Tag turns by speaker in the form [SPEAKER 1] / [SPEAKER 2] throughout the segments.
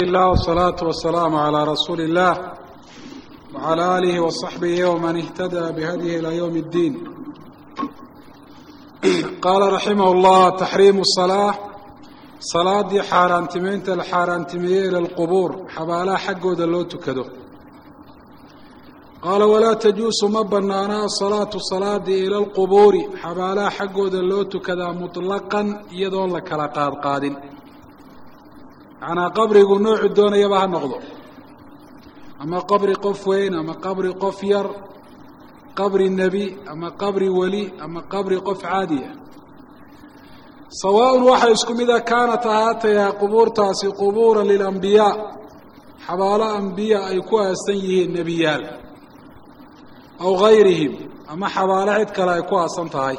[SPEAKER 1] لله والصلاة والسلام على رسول الله وعلى آله وصحبه ومن اهتدى بهديه إلى يوم الدين قال رحمه الله تحريم الصلاة صلاadii xaaraantimeynta la xaaraantimeeyey ilى الqbuur xabaalaha xaggooda loo tukado qaala walaa tajuusu ma banaana asalaatu salaadii ila اlqubuuri xabaalaha xaggooda loo tukadaa muطlaqan iyadoon la kala qaadqaadin macnaa qabrigu noocu doonayaba ha noqdo ama qabri qof weyn ama qabri qof yar qabri nebi ama qabri weli ama qabri qof caadi ah sawaaءun waxaa isku mida kaanat ahaatayaa qubuurtaasi qubuura lilambiyaa xabaalo ambiya ay ku aasan yihiin nebiyaal aw gayrihim ama xabaalo cid kale ay ku aasan tahay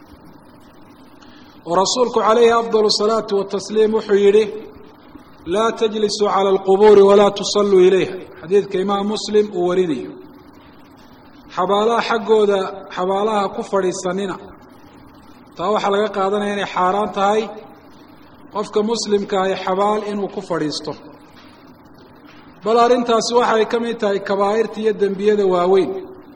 [SPEAKER 1] oo rasuulku calayhi afdal الsalaatu watasliim wuxuu yidhi laa tajlisuu calى اlqubuuri walaa tusalluu ilayha xadiidka imaam muslim uu warinayo xabaalaha xaggooda xabaalaha ku fadhiisanina taa waxaa laga qaadanaya inay xaaraan tahay qofka muslimka ahi xabaal inuu ku fadhiisto bal arrintaasi waxay ka mid tahay kabaa'irta iyo dembiyada waaweyn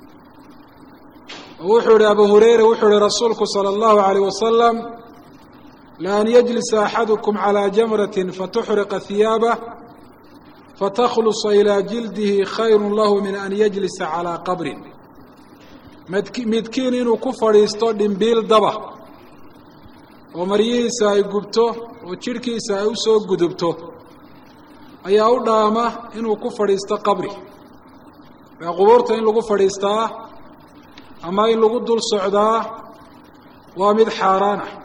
[SPEAKER 1] oo wuxuu ihi abu hureyra wuxuu ihi rasuulku salى اllahu عalيه wasalam laan yجlisa axadukum calىa jamraة fatuxriqa hiyaabah fataklusa ilىa jildihi khayru lahu min an yجlisa calىa qabrin midkiin inuu ku fadhiisto dhimbiil daba oo maryihiisa ay gubto oo jidhkiisa ay u soo gudubto ayaa u dhaama inuu ku fadhiisto qabri maa qubuurta in lagu fadhiistaa ama in lagu dul socdaa waa mid xaaraan ah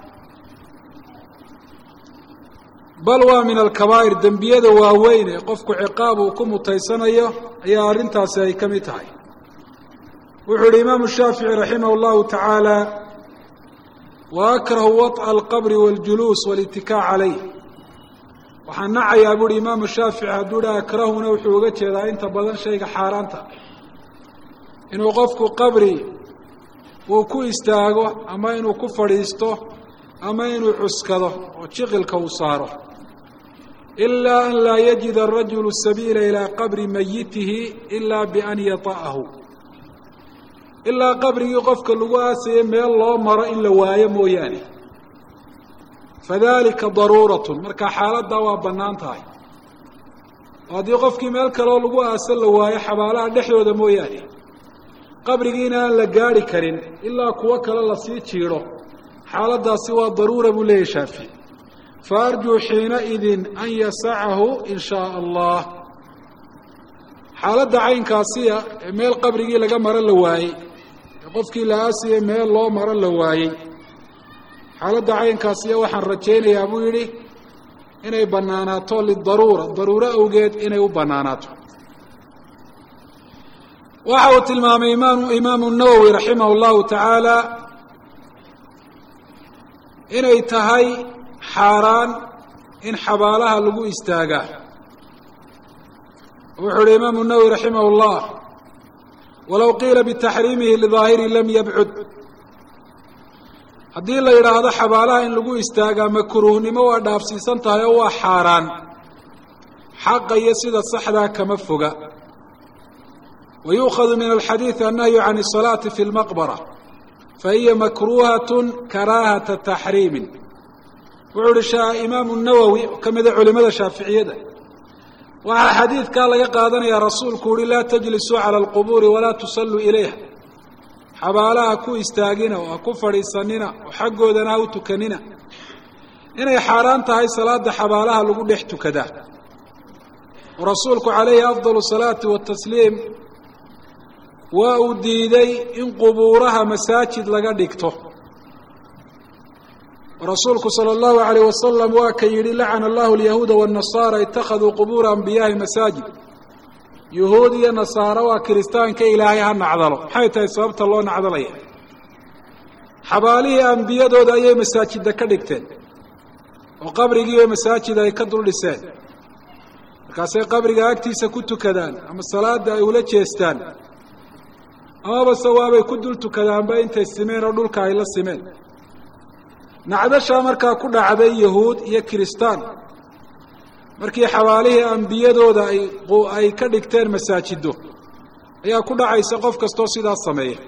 [SPEAKER 1] bal waa min alkabaa'ir dembiyada waaweyn ee qofku ciqaab uu ku mutaysanayo ayaa arrintaasi ay ka mid tahay wuxuu yihi imaamu shaafici raximah اllahu tacaala wa akrahu waط'a alqabri waاljuluus wاlitikaa calayh waxaan nacayaa buuhi imaamu shaafici hadduu dha akrahuna wuxuu uga jeedaa inta badan shayga xaaraanta inuu qofku qabri uu ku istaago ama inuu ku fadhiisto ama inuu cuskado oo jiqilka uu saaro ilaa an laa yajida arajulu sabiila ilaa qabri mayitihi ilaa bian yata'ahu ilaa qabrigii qofka lagu aasayay meel loo maro in la waayo mooyaane fadalika daruuratun markaa xaaladdaa waa bannaan tahay oo haddii qofkii meel kaleoo lagu aaso la waayo xabaalaha dhexdooda mooyaane qabrigiina aan la gaadhi karin ilaa kuwo kale lasii jiidho xaaladdaasi waa daruura buu leeyahy shaafici fa arjuu xiinaidin an yasacahu in shaa allah xaaladda caynkaasiya ee meel qabrigii laga maro la waayey ee qofkii la aasayay meel loo maro la waayey xaaladda caynkaasiya waxaan rajaynayaa buu yidhi inay bannaanaato lidaruura daruuro awgeed inay u bannaanaato waxa uu tilmaamay imaam imaamu nawowi raximah اllahu tacaala inay tahay xaaraan in xabaalaha lagu istaagaa wuxuu uhi imaamu nawowi raximah اllah walow qiila bitaxriimihi lidaahiri lam yabcud haddii la yidhaahdo xabaalaha in lagu istaagaa makruuhnimo waa dhaafsiisan tahay oo waa xaaraan xaqa iyo sida saxdaa kama foga wa yuukhadu min alxadiidi annahyu can الsalaati fi اlmaqbara fahiya makruuhat karaahata taxriimin wuxuu uhi imaamu nawowi oo ka mida culimada shaaficiyada waxaa xadiidkaa laga qaadanayaa rasuulku uhi laa tajlisuu cala alqubuuri walaa tusalluu ilayha xabaalaha ku istaagina oo ha ku fadhiisanina oo xaggoodana ha u tukanina inay xaaraan tahay salaada xabaalaha lagu dhex tukadaa oo rasuulku calayhi afdalu salaati watasliim waa uu diiday in qubuuraha masaajid laga dhigto rasuulku salى اllahu عalيه wasalam waa ka yidhi lacana allahu alyahuuda wالnasaara itakaduu qubuura anbiyaahi masaajid yuhuud iyo nasaaro waa kiristaanka ilaahay ha nacdalo maxay tahay sababta loo nacdalaya xabaalihii ambiyadooda ayay masaajida ka dhigteen oo qabrigiiba masaajid ay ka dul dhiseen markaasay qabriga agtiisa ku tukadaan ama salaada ay ula jeestaan amaba se waabay ku dul tukadaanba intay simeen oo dhulka ay la simeen nacdashaa markaa ku dhacday yahuud iyo kiristaan markii xabaalihii ambiyadooda ay ay ka dhigteen masaajido ayaa ku dhacaysa qof kastoo sidaas sameeya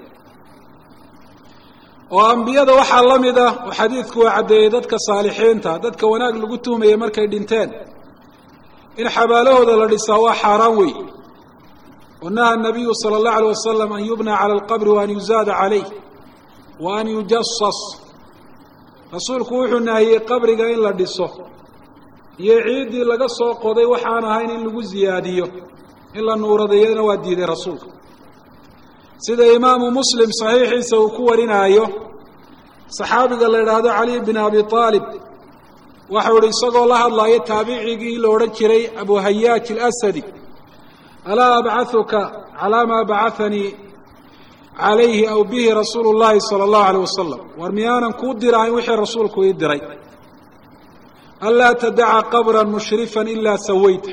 [SPEAKER 1] oo ambiyada waxaa la mid ah oo xadiidku waa caddeeyey dadka saalixiinta dadka wanaag lagu tuhmaya markay dhinteen in xabaalahooda la dhisaa waa xaaraan wey oo naha nabiyu sala allahu alay wasalam an yubna cala alqabri wa an yuzaada calayh wa an yujasas rasuulku wuxuu nahiyey qabriga in la dhiso iyo ciiddii laga soo qoday waxaan ahayn in lagu ziyaadiyo in la nuuradeeyana waa diiday rasuulka sida imaamu muslim saxiixiisa uu ku warinaayo saxaabiga la yidhaahdo cali bin abi aalib waxau ihi isagoo la hadlaayo taabicigii la odhan jiray abu hayaaj alasadi alaa abcahuka calaa maa bacahanii calayhi aw bihi rasuulu llahi sala allahu alayh wasalam war miyaanan kuu dirahayn wixii rasuulku ii diray anlaa tadaca qabran mushrifan ilaa sawayta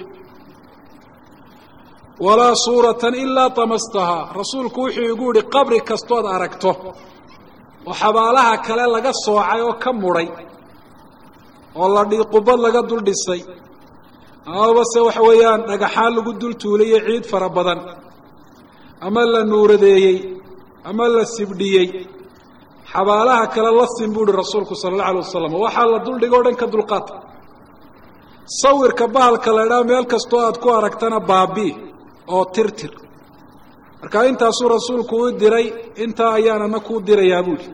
[SPEAKER 1] walaa suuratan ilaa tamastahaa rasuulku wuxuu igu yihi qabri kastood aragto oo xabaalaha kale laga soocay oo ka mudhay oo la qubad laga dul dhisay amaba se waxa weeyaan dhagaxaan lagu dul tuulayo ciid fara badan ama la nuuradeeyey ama la sibdhiyey xabaalaha kale la sin buu ihi rasuulku sala allahu alay wasalam waxaa la duldhigo o dhan ka dulqaata sawirka bahalka la idhaha meel kastoo aad ku aragtana baabii oo tirtir marka intaasuu rasuulku u diray intaa ayaanana kuu dirayaa buuhi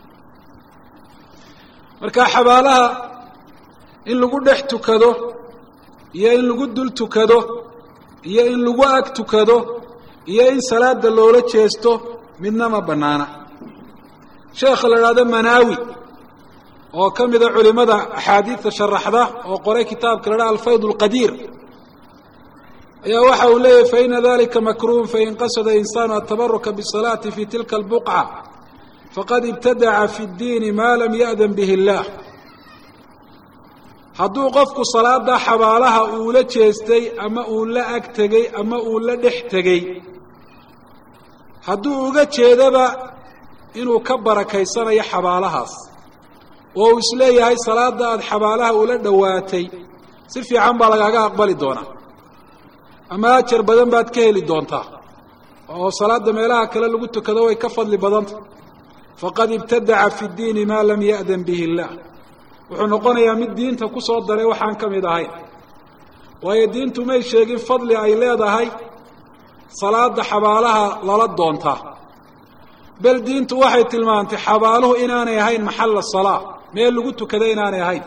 [SPEAKER 1] marka xabaalaha in lagu dhex tukado iyo in lagu dul tukado iyo in lagu ag tukado iyo in salaada loola jeesto midna ma bannaana sheekha la idhahdo manaawi oo ka mida culimada axaadiidta sharaxda oo qoray kitaabka la dhaha alfayd اlqadiir ayaa waxa uu leeyahy faina dalika makruhun fain qasada insaanu atabaruka bالsalaati fi tilka اlbuqca faqad ibtadaca fi اddiini ma lam ya'dan bih اllah hadduu qofku salaada xabaalaha uu la jeestay ama uu la ag tegey ama uu la dhex tegey hadduu uga jeedaba inuu ka barakaysanayo xabaalahaas oo uu isleeyahay salaada aada xabaalaha ula dhowaatay si fiican baa lagaaga aqbali doonaa ama ajar badan baad ka heli doontaa oo salaada meelaha kale lagu tukado way ka fadli badanta faqad ibtadaca fi ddiini maa lam ya'dan bihi illaah wuxuu noqonayaa mid diinta ku soo daray waxaan ka mid ahayn waayo diintu may sheegin fadli ay leedahay salaada xabaalaha lala doontaa bel diintu waxay tilmaantay xabaaluhu inaanay ahayn maxalla salaa meel lagu tukada inaanay ahayn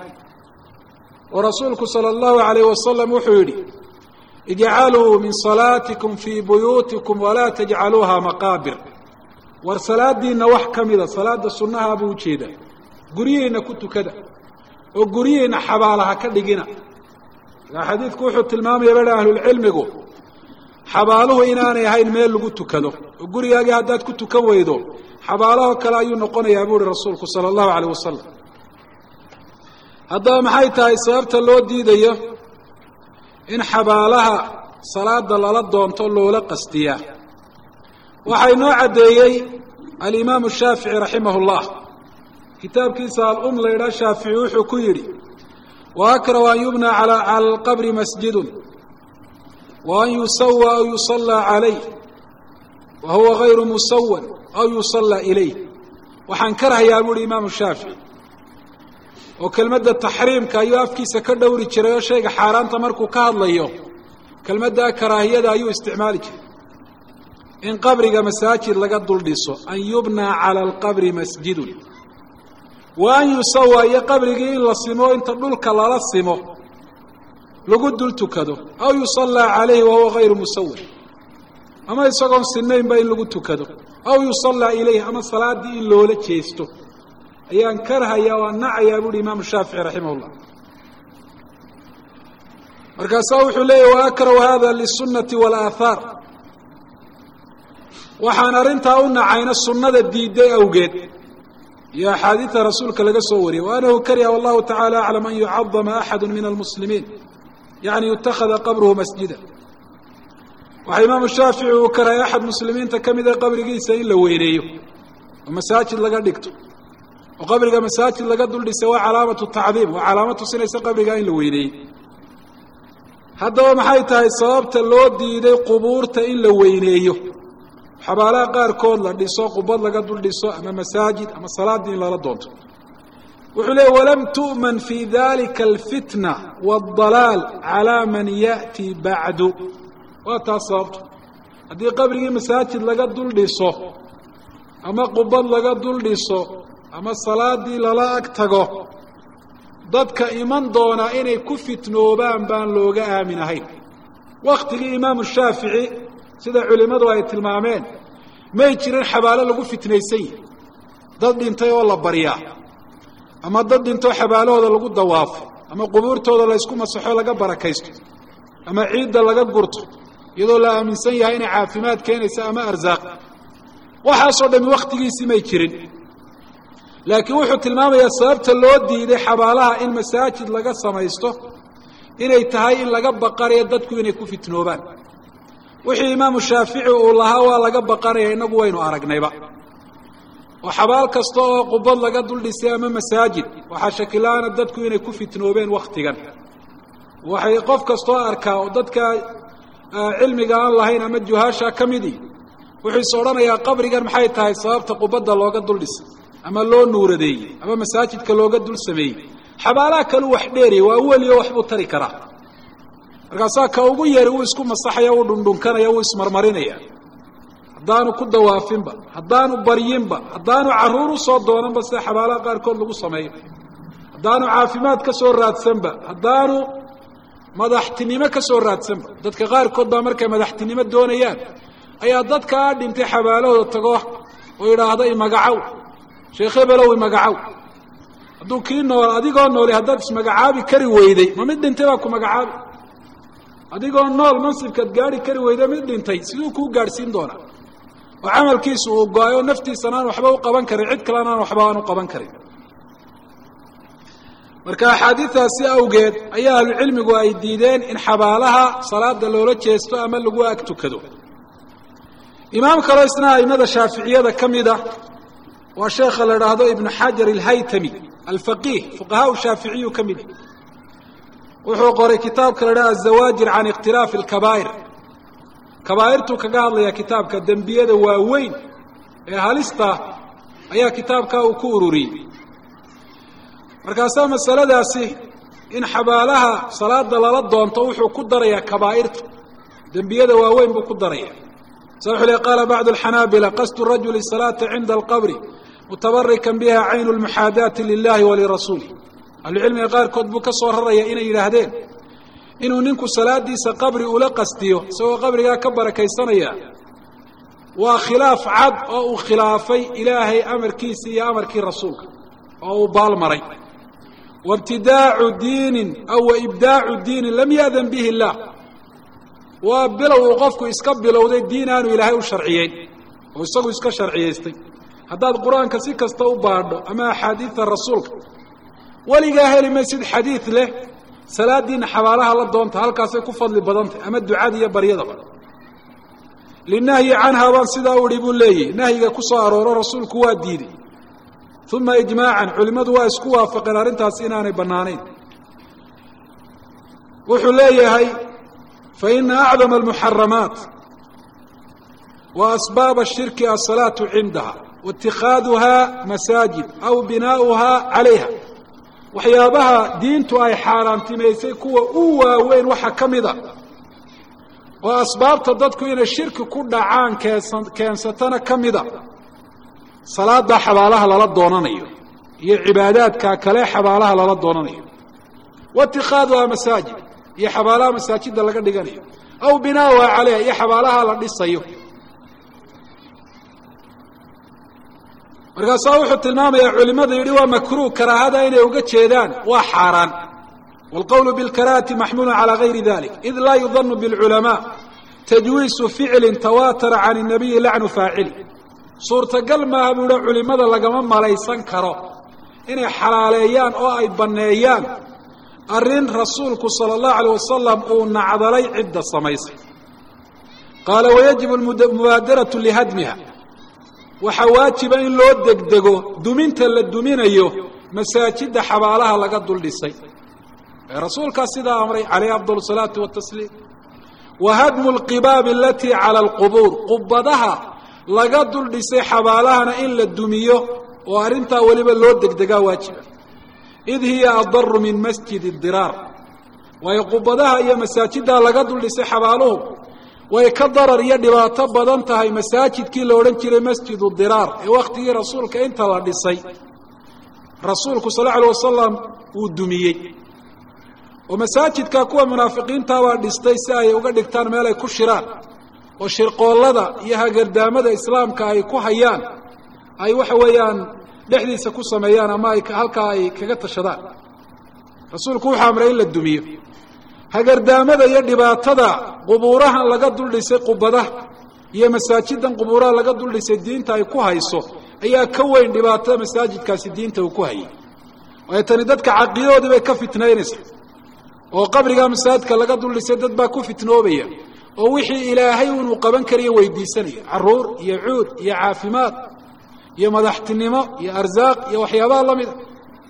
[SPEAKER 1] oo rasuulku sala allahu alayh wasalam wuxuu yidhi ijcaluu min salaatikum fii buyuutikum walaa tajcaluuha maqaabir war salaadiinna wax ka mida salaada sunnaha buu ujeedaa guryihiinna ku tukada oo guryihiinna xabaalaha ka dhigina markaa xadiidku wuxuu tilmaamaya baa ahlulcilmigu xabaaluhu inaanay ahayn meel lagu tukado oo gurigaagii haddaad ku tukan weydo xabaalaho kale ayuu noqonayaa buu uhi rasuulku sala allahu alayh wasalam haddaba maxay tahay sababta loo diidayo in xabaalaha salaada lala doonto loola qastiyaa waxaa inoo caddeeyey alimaamu shaafici raximah اllah kitaabkiisa alum la ydhaha shaafici wuxuu ku yidhi wa akrahu an yubna cala alqabri masjidun wa an yusawa aw yusallaa calayh wa huwa gayru musawan aw yusallaa ilayh waxaan karhayaa buuhi imaamu shaafici oo kelmadda taxriimka ayuu afkiisa ka dhowri jiray oo shayga xaaraanta markuu ka hadlayo kelmaddaa karaahiyada ayuu isticmaali jiray in qabriga masaajid laga dul dhiso an yubnaa cala alqabri masjidun wa an yusawa iyo qabrigii in la simo inta dhulka lala simo lagu dul tukado aw yusallaa calayhi wahuwa gayru musawir ama isagoon sinaynba in lagu tukado aw yusallaa ilayh ama salaaddii in loola jeesto ayaan karhayaa waan nacayaa buuhi imaamu shaafici raximah llah markaasaa wuxuu leeyahy wa akrahu hada liلsunati wاlaahaar waxaan arrintaa u nacayna sunnada diiday awgeed iyo axaadiida rasuulka laga soo wariyey wa anahu kariha wallahu tacala aclam an yucadama axadu min almuslimiin yani yutakhada qabruhu masjida waxaa imaamu shaafici uu karhay axad muslimiinta ka mida qabrigiisa in la weyneeyo oo masaajid laga dhigto oo qabriga masaajid laga dul dhisay waa calaamatu tacdiim waa calaamo tusinaysa qabrigaa in la weyneeyey haddaba maxay tahay sababta loo diiday qubuurta in la weyneeyo xabaalaha qaarkood la dhiso qubad laga dul dhiso ama masaajid ama salaadii in lala doonto wuxuu leeyay walam tu'man fi dalika alfitna waaldalaal calaa man ya'tii bacdu waa taas sababto haddii qabrigii masaajid laga dul dhiso ama qubad laga dul dhiso ama salaadii lala ag tago dadka iman doonaa inay ku fitnoobaan baan looga aamin ahayn wakhtigii imaamu shaafici sida culimmadu ay tilmaameen may jirin xabaalo lagu fitnaysan yihi dad dhintay oo la baryaa ama dad dhintoo xabaalahooda lagu dawaafo ama qubuurtooda laysku masaxo laga barakaysto ama ciidda laga gurto iyadoo la aaminsan yahay inay caafimaad keenaysa ama arsaaq waxaasoo dhami wakhtigiisii may jirin laakiin wuxuu tilmaamayaa sababta loo diiday xabaalaha in masaajid laga samaysto inay tahay in laga baqanayo dadku inay ku fitnoobaan wixii imaamu shaafici uu lahaa waa laga baqanaya innagu waynu aragnayba oo xabaal kasta oo qubad laga dul dhisay ama masaajid waxaa shakila-aana dadku inay ku fitnoobeen wakhtigan waxay qof kastoo arkaa oo dadka cilmiga aan lahayn ama juhaasha ka midii wuxuu is odhanayaa qabrigan maxay tahay sababta qubadda looga dul dhisay ama loo nuuradeeyey ama masaajidka looga dul sameeyey xabaalaha kalu wax dheeriya waa weliyo waxbuu tari karaa markaasaa ka ugu yari wuu isku masaxaya wuu dhundhunkanaya wuu ismarmarinaya haddaanu ku dawaafinba haddaanu baryinba haddaanu carruur usoo doonanba sida xabaalaha qaarkood lagu sameeyo haddaanu caafimaad ka soo raadsanba haddaanu madaxtinimo ka soo raadsanba dadka qaarkood baa markay madaxtinimo doonayaan ayaa dadkaa dhintay xabaalahooda tago oo yidhaahda imagacow sheekh hebelow imagacow hadduu kii nool adigoo nooli haddaad ismagacaabi kari weyday ma mid dhintay baa ku magacaabi adigoo nool mansibkaad gaari kari weyday mid dhintay siduu kuu gaadhsiin doonaa oo camalkiisu uu go-ay oo naftiisana aan waxba u qaban karin cid kalena aan waxba aan u qaban karin marka axaadiidaasi awgeed ayaa ahlucilmigu ay diideen in xabaalaha salaada loola jeesto ama lagu ag tukado imaam kaloo isna aimada shaaficiyada ka mid ah waa sheekha la idhaahdo ibnu xajar alhaytami alfaqiih fuqahaa shaaficiyu ka mid wuxuu qoray kitaabka la idhaha azawaajir can ikhtilaafi alkabaa'ir kabaa'irtuu kaga hadlayaa kitaabka dembiyada waaweyn ee halista ayaa kitaabkaa uu ku ururiyey markaasaa masaladaasi in xabaalaha salaada lala doonto wuxuu ku darayaa kabaa'irta dembiyada waaweyn buu ku daraya sa wuxuu le qaala bacdu alxanaabila qasdu rajuli salaata cinda alqabri mutabarikan biha caynu lmuxaadaati lilahi walirasuulih ahlucilmiga qaarkood buu ka soo raraya inay yidhaahdeen inuu ninku salaadiisa qabri ula qastiyo isagoo qabrigaa ka barakaysanaya waa khilaaf cad oo uu khilaafay ilaahay amarkiisa iyo amarkii rasuulka oo uu baalmaray waibtidaacu diinin aw waibdaacu diinin lam ya'dan bihi illaah waa bilow uu qofku iska bilowday diin aanu ilaahay u sharciyeyn oo isagu iska sharciyaystay haddaad qur-aanka si kasta u baadho ama axaadiida rasuulka weligaa heli maysid xadiid leh salaadiina xabaalaha la doonta halkaasay ku fadli badantahy ama ducada iyo baryadaba linahyi canhaa baan sidaa u idhi buu leeyahy nahyiga ku soo arooro rasuulku waa diiday uma ijmaacan culimmadu waa isku waafaqeen arrintaasi inaanay bannaanayn wuxuu leeyahay faina acdama almuxaramaat wa asbaaba ashirki asalaatu cindaha waاtikaaduha masaajid aw binaa'uha calayha waxyaabaha diintu ay xaaraantimaysay kuwa u waaweyn waxaa ka mid a oo asbaabta dadku inay shirki ku dhacaan keensan keensatana ka mid a salaada xabaalaha lala doonanayo iyo cibaadaadka kale xabaalaha lala doonanayo wa itikaaduha masaajid iyo xabaalaha masaajidda laga dhiganayo aw binaauha caleyha iyo xabaalaha la dhisayo markaasaa wuxuu tilmaamayaa culimadu yidhi waa makruuh karaahada inay uga jeedaan waa xaaraan wاlqowlu bاlkarahati maxmulu calى gayri dalik id laa yudanu bاlculamaa tajwiisu ficli tawatara can الnabiyi lacnu faacili suurtagal maaha buu hi culimada lagama malaysan karo inay xalaaleeyaan oo ay banneeyaan arrin rasuulku salى الlahu alيه wasalam uu nacdalay cidda samaysay qaala wayajib mubaadaraة lihadmiha waxaa waajiba in loo degdego duminta la duminayo masaajidda xabaalaha laga dul dhisay rasuulkaa sidaa amray calayhi afdal salaatu watasliim wa hadmu lqibaabi alatii cala alqubuur qubadaha laga dul dhisay xabaalahana in la dumiyo oo arrintaa weliba loo degdegaa waajiba id hiya adaru min masjidi diraar waayo qubadaha iyo masaajiddaa laga dul dhisay xabaaluhu way ka darar iyo dhibaato badan tahay masaajidkii la odhan jiray masjidu diraar ee wakhtigii rasuulka inta la dhisay rasuulku sal lla alay wasalam uu dumiyey oo masaajidka kuwa munaafiqiintaabaa dhistay si ay uga dhigtaan meel ay ku shiraan oo shirqoollada iyo hagardaamada islaamka ay ku hayaan ay waxa weeyaan dhexdiisa ku sameeyaan ama ay halkaa ay kaga tashadaan rasuulku wuxuu amray in la dumiyo hagardaamada iyo dhibaatada qubuurahan laga dul dhisay qubadaha iyo masaajidan qubuuraha laga dul dhisay diinta ay ku hayso ayaa ka weyn dhibaatada masaajidkaasi diinta uu ku hayay waayo tani dadka caqiidadoodii bay ka fitnaynaysaa oo qabrigaa masaajidka laga dul dhisay dad baa ku fitnoobaya oo wixii ilaahay inuu qaban kariyo weydiisanaya caruur iyo cuud iyo caafimaad iyo madaxtinimo iyo arsaaq iyo waxyaabaha la mida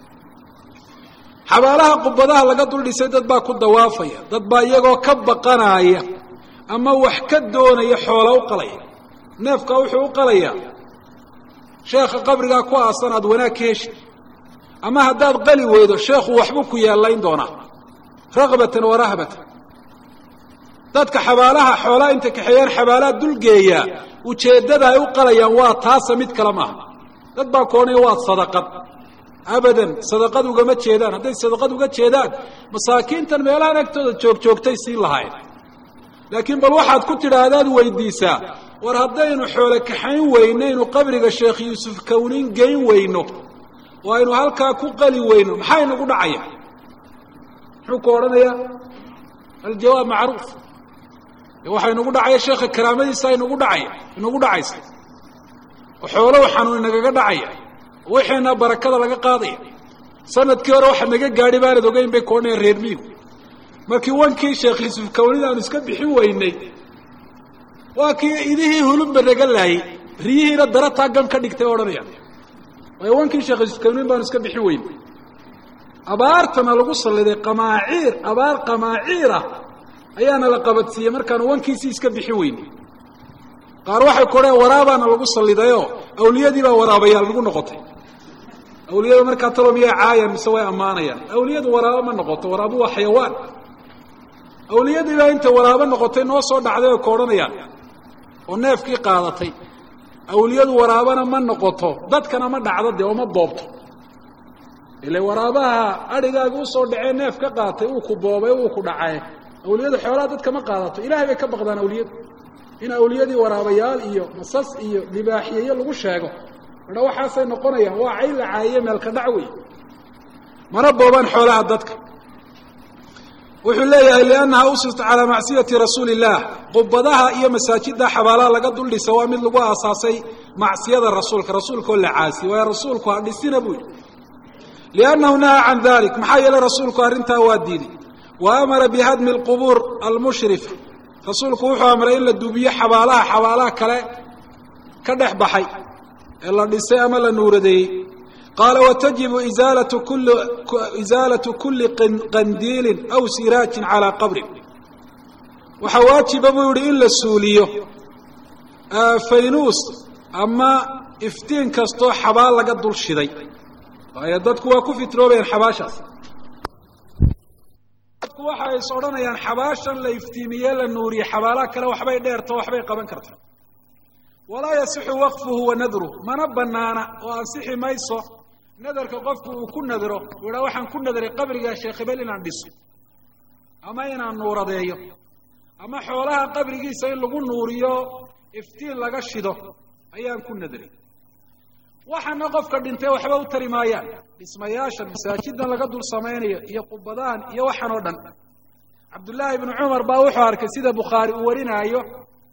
[SPEAKER 1] xabaalaha qubadaha laga dul dhisay dad baa ku dawaafaya dad baa iyagoo ka baqanaya ama wax ka doonaya xoola u qalaya neefkaa wuxuu u qalayaa sheekha qabrigaa ku aasan aad wanaag ka heshi ama haddaad qali weydo sheekhu waxbuu ku yeellayn doonaa ragbatan wa rahbatan dadka xabaalaha xoolaa inta kaxeeyaan xabaalaha dulgeeyaa ujeeddada ay u qalayaan waa taasa mid kale maaha dad baa koonaya waa sadaqad abadan sadaqad ugama jeedaan hadday sadaqad uga jeedaan masaakiintan meelahan agtooda joogjoogtay siin lahayn laakiin bal waxaad ku tidhaahdaad weydiisaa war haddaynu xoole kaxayn weynaynu qabriga sheekh yuusuf kawnin geyn weyno oo aynu halkaa ku qali weyno maxaa inagu dhacaya muxuu ku odhanayaa aljawaab macruuf waxaa inagu dhacaya sheekha karaamadiisa inagu dhacaya inagu dhacaysa oo xoolow xanuun inagaga dhacaya wixiina barakada laga qaadaya sanadkii hore waxa naga gaadhi baanad ogeyn bay koodhanayaan reer miigu markii wankii sheekh yuusuf kawnida aanu iska bixin weynay waa kii idihii hulubba naga laayey riyihiina darataa gan ka dhigtay odhanayaan waayo wankii sheekh yuusuf kawnin baanu iska bixin weynay abaartana lagu salliday qamaaciir abaar qamaaciir ah ayaana la qabadsiiyey markaanu wankiisii iska bixin weynay qaar waxay kodheen waraabaana lagu sallidayoo awliyadii baa waraabayaal nagu noqotay awliyada markaa talo miyaa caayaan mise way ammaanayaan awliyadu waraabo ma noqoto waraabu waa xayawaan awliyadii baa inta waraabo noqotay noo soo dhacday oo ka odhanayaan oo neefkii qaadatay awliyadu waraabana ma noqoto dadkana ma dhacdo dee oo ma boobto ile waraabaha adhigaaga usoo dhacee neef ka qaatay uu ku boobay uu ku dhacay awliyadu xoolaha dadka ma qaadato ilahay bay ka baqdaan awliyadu in awliyadii waraabayaal iyo masas iyo libaaxiyeyo lagu sheego madha waxaasay noqonayaan waa cay la caayiye meelka dhac wey mana boobaan xoolaha dadka wuxuu leeyahay liannaha usista calaa macsiyati rasuuli illaah qubadaha iyo masaajidda xabaalaha laga dul dhisa waa mid lagu aasaasay macsiyada rasuulka rasuulkaoo la caasiye waayo rasuulku ha dhisina buu yidhi liannahu nahaa can dalik maxaa yeelay rasuulku arrintaa waa diiday wa amara bihadmi alqubuur almushrifa rasuulku wuxuu amray in la duubiyo xabaalaha xabaalaha kale ka dhex baxay ee la dhisay ama la nuuradeeyey qaala watajibu izaalatu kuli isaalatu kuli qandiilin aw siraajin calaa qabrin waxaa waajiba buu yihi in la suuliyo faynuus ama iftiin kastoo xabaal laga dul shiday waayo dadku waa ku fitnoobayaan xabaashaas dadku waxay is odhanayaan xabaashan la iftiimiye la nuuriye xabaalaha kale waxbay dheerto waxbay qaban karta walaa yasixu waqfuhu wa nadruh mana banaana oo ansixi mayso nadarka qofku uu ku nadro uu idhaa waxaan ku nadray qabriga sheekh hebel inaan dhiso ama inaan nuuradeeyo ama xoolaha qabrigiisa in lagu nuuriyo iftiin laga shido ayaan ku nadray waxaana qofka dhintay waxba u tari maayaan dhismayaashan masaajidan laga dul samaynayo iyo qubadahan iyo waxaan oo dhan cabdullaahi ibnu cumar baa wuxuu arkay sida bukhaari uu warinaayo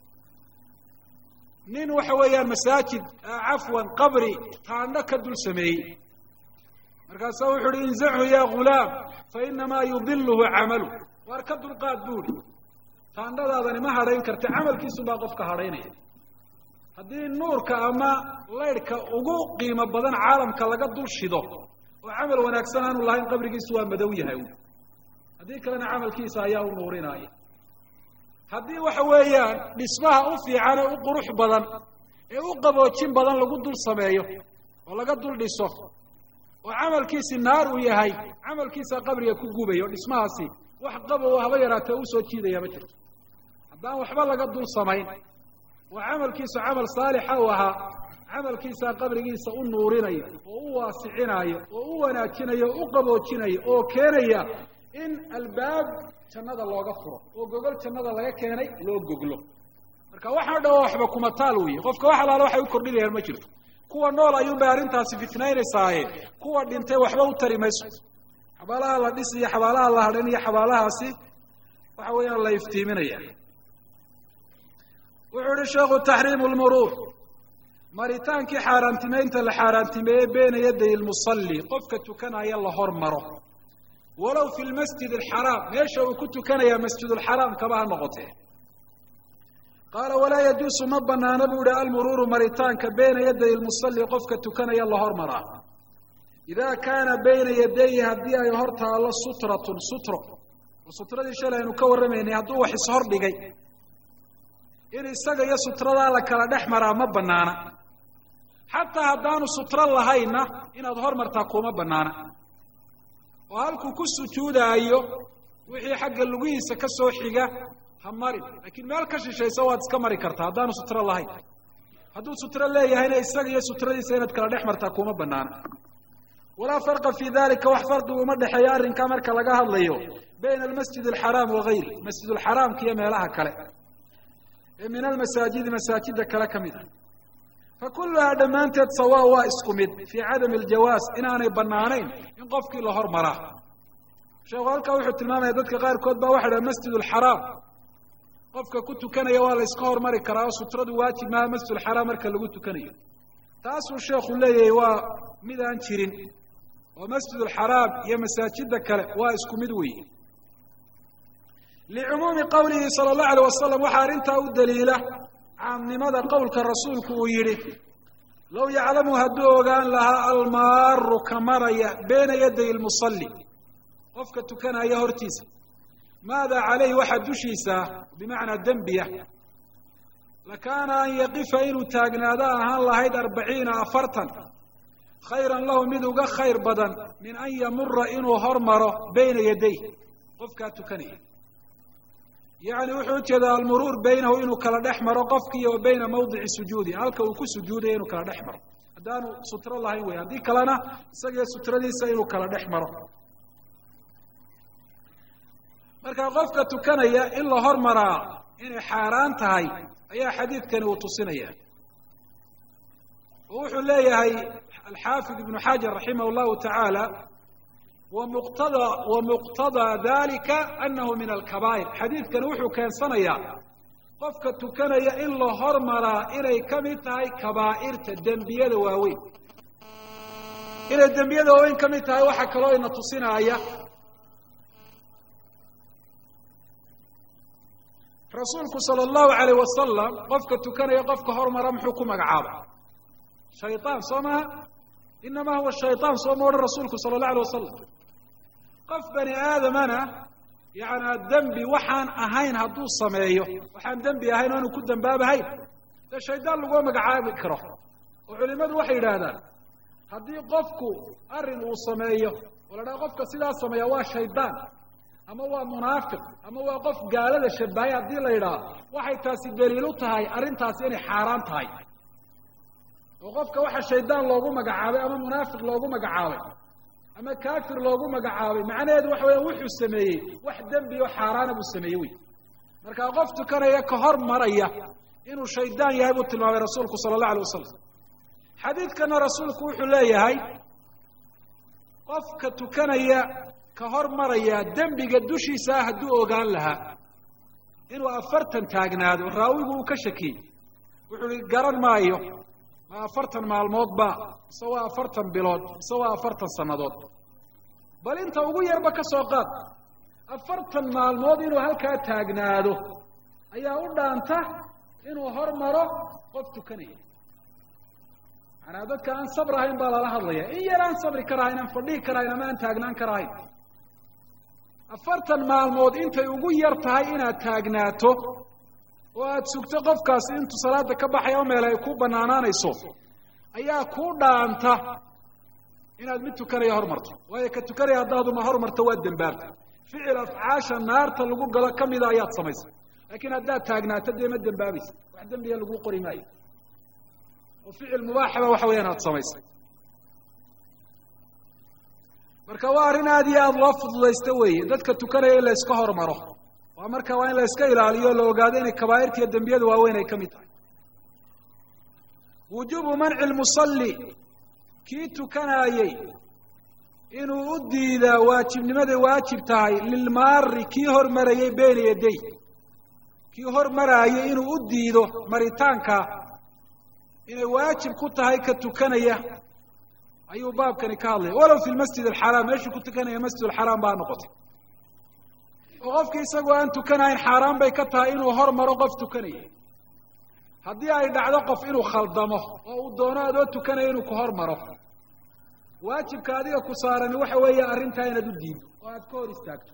[SPEAKER 1] nin waxa weeyaan masaajid cafwan qabri taandho ka dul sameeyey markaasaa wuxu uhi inzachu ya ghulaam fa inamaa yudiluhu camalu waar ka dulqaad buuhi taandhadaadani ma hadhayn karta camalkiisu baa qofka hadhaynaya haddii nuurka ama laydhka ugu qiimo badan caalamka laga dul shido oo camal wanaagsan aanu lahayn qabrigiisu waa madow yahay haddii kalena camalkiisa ayaa u nuurinaya haddii waxa weeyaan dhismaha u fiican ee u qurux badan ee u qaboojin badan lagu dul sameeyo oo laga dul dhiso oo camalkiisi naar uu yahay camalkiisa qabriga ku gubaya o dhismahaasi wax qabow haba yaraatee u soo jiidaya ma jirto haddaan waxba laga dul samayn oo camalkiisu camal saalixa uu ahaa camalkiisaa qabrigiisa u nuurinaya oo u waasicinaya oo u wanaajinaya o u qaboojinaya oo keenaya in albaab jannada looga furo oo gogol jannada laga keenay loo goglo marka waxaa dhan waxba kuma taal weeye qofka wax alaala waxay u kordhinayaan ma jirto kuwa nool ayuunbay arrintaasi fitnaynaysaaye kuwa dhintay waxba u tari mayso xabaalaha la dhis iyo xabaalaha la hadhan iyo xabaalahaasi waxa weeyaan la iftiiminaya wuxuu ihi sheekhu taxriimu lmuruur maritaankii xaaraantimeynta la xaaraantimeeye beena yaday lmusalli qofka tukanaya la hormaro walow fi lmasjid alxaraam meesha uu ku tukanayaa masjidulxaraam kaba ha noqotee qaala walaa yajuusu ma banaana buu ihi almuruuru maritaanka beyna yaday lmusalli qofka tukanaya la hormaraa idaa kaana bayna yadayhi haddii ay hor taallo sutratun sutro oo sutradii shalay aynu ka warramaynay hadduu wax ishor dhigay in isaga iyo sutradaa la kala dhex maraa ma banaana xataa haddaanu sutro lahaynna inaad hormartaa kuma banaana oo halkuu ku sujuudaayo wixii xagga lugihiisa ka soo xiga ha marin laakiin meel ka shishaysa waad iska mari kartaa haddaanu sutro lahayn hadduu sutro leeyahayna isaga iyo sutradiisa inaad kala dhex martaa kuma banaana walaa farqa fii dalika wax farqigu uma dhexeeya arrinkaa marka laga hadlayo bayna almasjid alxaraam wagayri masjid alxaraamka iyo meelaha kale ee min almasaajidi masaajida kale ka mid ah fa kulluhaa dhammaanteed sawa waa isku mid fii cadami aljawaas inaanay banaanayn in qofkii la hormaraa sheekhu halkaa wuxuu tilmaamaya dadka qaarkood baa waxa dhaha masjid alxaraam qofka ku tukanaya waa la iska hormari karaa oo sutradu waajib maaha masjid alxaraam marka lagu tukanayo taasuu sheekhu leeyahay waa mid aan jirin oo masjid alxaraam iyo masaajida kale waa isku mid weeye licumuumi qowlihi sala allahu alayh wasalam waxaa arrintaa u daliila caamnimada qowlka rasuulku uu yidhi low yaclamu hadduu ogaan lahaa almaaru ka maraya beena yaday lmusalli qofka tukanaya hortiisa maada calayhi waxaa dushiisa bimacnaa dembiya lakaana an yaqifa inuu taagnaado ahaan lahayd arbaciina afartan khayran lahu mid uga khayr badan min an yamura inuu hormaro bayna yaday qofkaa tukanaya yacni wuxuu ujeedaa almuruur baynahu inuu kala dhex maro qofkiiyo wa bayna mawdici sujuudi halka uu ku sujuudaya inuu kala dhex maro haddaanu sutro lahayn wey haddii kalena isagiyo sutradiisa inuu kala dhex maro marka qofka tukanaya in la hormaraa inay xaaraan tahay ayaa xadiidkani uu tusinaya oo wuxuu leeyahay alxaafid ibnu xajar raximah llahu tacaala wamuqtada wamuqtadaa dalika anahu min alkabaa'ir xadiidkani wuxuu keensanayaa qofka tukanaya in la hormaraa inay ka mid tahay kabaa'irta dembiyada waaweyn inay dembiyada waaweyn ka mid tahay waxaa kaloo ina tusinaaya rasuulku sala allahu alayh wasalam qofka tukanaya qofka hormara muxuu ku magacaabay shayطaan soo maha inama huwa shayطaan soo ma odhan rasuulku sala اllah alay wasalam qof bani aadamana yaana dembi waxaan ahayn hadduu sameeyo waxaan dembi ahayn o aanu ku dembaabahayn dee shaydaan laguma magacaabi karo oo culimadu waxay yidhaahdaan haddii qofku arrin uu sameeyo oo la dhaha qofka sidaa sameeya waa shaydaan ama waa munaafiq ama waa qof gaalada shabahay haddii la yidhaah waxay taasi daliil u tahay arrintaasi inay xaaraan tahay oo qofka waxa shaydaan loogu magacaabay ama munaafiq loogu magacaabay ama kaafir loogu magacaabay macnaheedu waxa weya wuxuu sameeyey wax dembi oo xaaraana buu sameeyey wey marka qof tukanaya ka hor maraya inuu shaydaan yahay buu tilmaamay rasuulku sala allahu alay wasalam xadiidkana rasuulku wuxuu leeyahay qofka tukanaya ka hor maraya dembiga dushiisaa hadduu ogaan lahaa inuu afartan taagnaado raawigu uu ka shakiyey wuxuu hi garan maayo ma afartan maalmood ba mise waa afartan bilood mise waa afartan sannadood bal inta ugu yarba ka soo qaad afartan maalmood inuu halkaa taagnaado ayaa u dhaanta inuu hormaro qof tukanaya macanaa dadka aan sabr ahayn baa lala hadlaya in yar aan sabri karahayn aan fadhihi karahayn ama aan taagnaan karahayn afartan maalmood intay ugu yar tahay inaad taagnaato oo aada sugto qofkaasi intuu salaada ka baxaya o meel ay ku banaanaanayso ayaa kuu dhaanta inaad mid tukanaya hormarto waayo ka tukanaya haddaaduma hormarto waad dembaabta ficil afcaasha naarta lagu galo ka mida ayaad samaysay laakiin haddaad taagnaato dee ma dembaabaysa wax dembiga lagu qori maayo oo ficil mubaaxaba waxa weyaan aad samaysay marka waa arrin aada iyo aada loo fududaysto weeye dadka tukanaya in la yska hormaro waa marka waa in la iska ilaaliyo o la ogaado inay kabaa'irta iyo dembiyada waaweyn ay ka mid tahay wujuubu manci lmusalli kii tukanaayey inuu u diidaa waajibnimaday waajib tahay lilmaari kii hormarayay beyna yaday kii hormaraayay inuu u diido maritaanka inay waajib ku tahay ka tukanaya ayuu baabkani ka hadlaya walow fi lmasjid alxaraam meeshuu ku tukanaya masjid alxaraam baa noqotay oo qofkii isagoo aan tukanahayn xaaraan bay ka tahay inuu hormaro qof tukanaya haddii ay dhacdo qof inuu khaldamo oo uu doono adoo tukanaya inuu ku hormaro waajibka adiga ku saarani waxa weeye arrintaa inaad u diido oo aad ka hor istaagto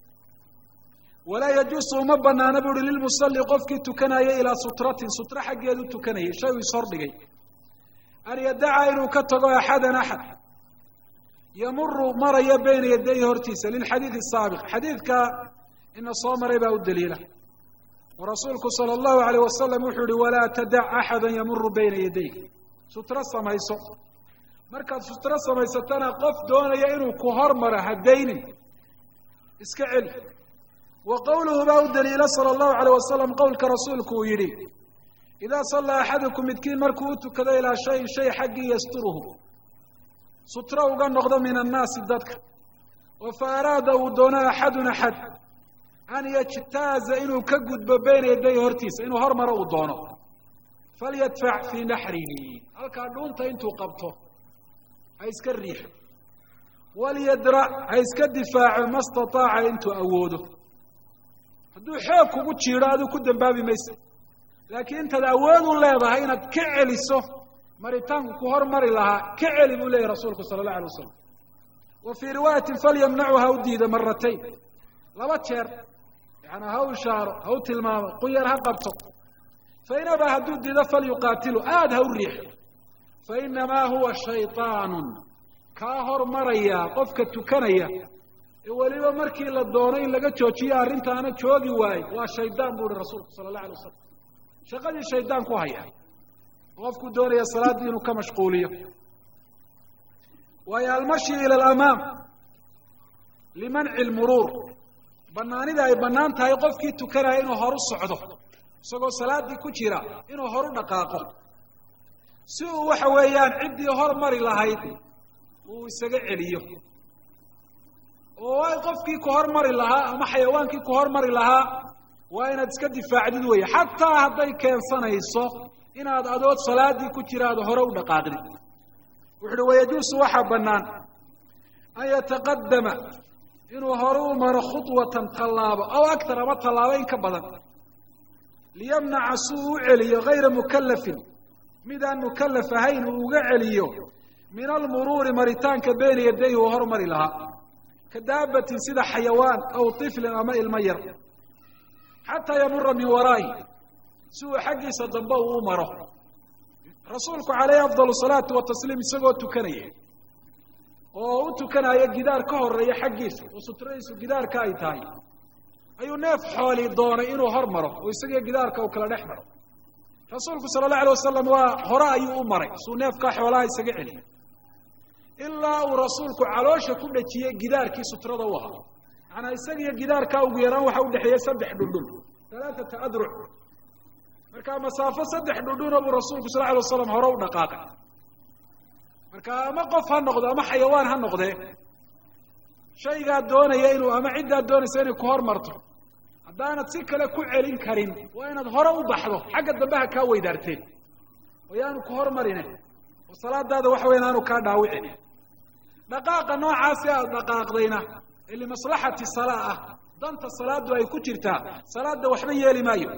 [SPEAKER 1] walaa yajuusu uma banaana bu uhi lilmusalli qofkii tukanaya ilaa sutratin sutra xaggeedu tukanayay shay uu ishordhigay an yadaca inuu ka tago axadan axad yamuru maraya bayna yadayhi hortiisa lilxadiidi asaabiq xadiidka ina soo maray baa u daliila oo rasuulku sala allahu alayh wasalam wuxuu yihi walaa tadac axada yamuru bayna yadayk sutro samayso markaad sutro samaysatana qof doonaya inuu ku hormaro hadaynin iska celi wa qowluhu baa u daliila sala allahu alayh wasalam qowlka rasuulku uu yidhi idaa sallaa axadukum midkiin markuu u tukado ilaa shayin shay xaggii yasturuhu sutro uga noqdo min annaasi dadka oo fa araada uu doono axadun axad an yajtaaza inuu ka gudbo bayna yaday hortiisa inuu hormaro uu doono falyadfac fii naxrihi halkaa dhuunta intuu qabto ha iska riixo walyadrac ha iska difaaco ma stataaca intuu awoodo hadduu xoog kugu jiidho aduu ku dembaabi maysa laakiin intaad awood u leedahay inaad ka celiso maritaanku ku hormari lahaa ka celi buu leeyahy rasuulku sala allahu alay wasalam wa fii riwaayatin falyamnachu ha u diida maratayn laba jeer yaani ha u ishaaro ha u tilmaamo quyar ha qabto fain abaa hadduu diido falyuqaatilu aada ha u riixo fainamaa huwa shayطaanun kaa hormaraya qofka tukanaya ee weliba markii la doono in laga joojiyo arrintaana joogi waaye waa shaydaan bu uhi rasuulku sala allahu alay wasalam shaqadii shaydaan ku haya qofku doonaya salaaddii inuu ka mashquuliyo waayo almashi ila alamaam limanci lmuruur banaanida ay bannaan tahay qofkii tukanaya inuu horu socdo isagoo salaaddii ku jira inuu horu dhaqaaqo si uu waxa weeyaan ciddii hormari lahayd uu isaga celiyo oo qofkii ku hormari lahaa ama xayawaankii ku hormari lahaa waa inaad iska difaacdid weeye xataa hadday keensanayso inaad adood salaaddii ku jira aad hore u dhaqaaqdid wuxu uhi wayajuusu waxaa bannaan an yataqadama inuu hore u maro khudwatan tallaabo aw aktar ama tallaabo in ka badan liyamnaca si uu u celiyo hayra mukallafin mid aan mukallaf ahayn uu uga celiyo min almuruuri maritaanka beyna yadayhi uu hormari lahaa ka daabatin sida xayawaan aw tiflin ama ilmo yar xataa yamura min waraa'i si uu xaggiisa dambe uu u maro rasuulku calayhi afdal salaatu watasliim isagoo tukanaya oo u tukanaya gidaar ka horeeya xaggiisa oo sutradiisu gidaarka ay tahay ayuu neef xooli doonay inuu hor maro oo isagiyo gidaarka uu kala dhex maro rasuulku sala allahu alay wasalam waa hore ayuu u maray suu neefkaa xoolaha isaga celiyo ilaa uu rasuulku caloosha ku dhejiyey gidaarkii sutrada u ahaa macanaa isagiyo gidaarkaa ugu yaraan waxa udhexeeyey saddex dhundhun alaaata adruc markaa masaafo saddex dhundhuna buu rasuulku sal alay waslam hore u dhaqaaqay marka ama qof ha noqdo ama xayawaan ha noqdee shaygaad doonaya inuu ama ciddaad doonaysa inay ku hormarto haddaanad si kale ku celin karin waa inaad hore u baxdo xagga dambe ha kaa weydaarteen oo yaanu ku hormarine oo salaadaada waxa weyan aanu kaa dhaawicin dhaqaaqa noocaasi aad dhaqaaqdayna ee limaslaxati salaa ah danta salaadu ay ku jirtaa salaada waxba yeeli maayo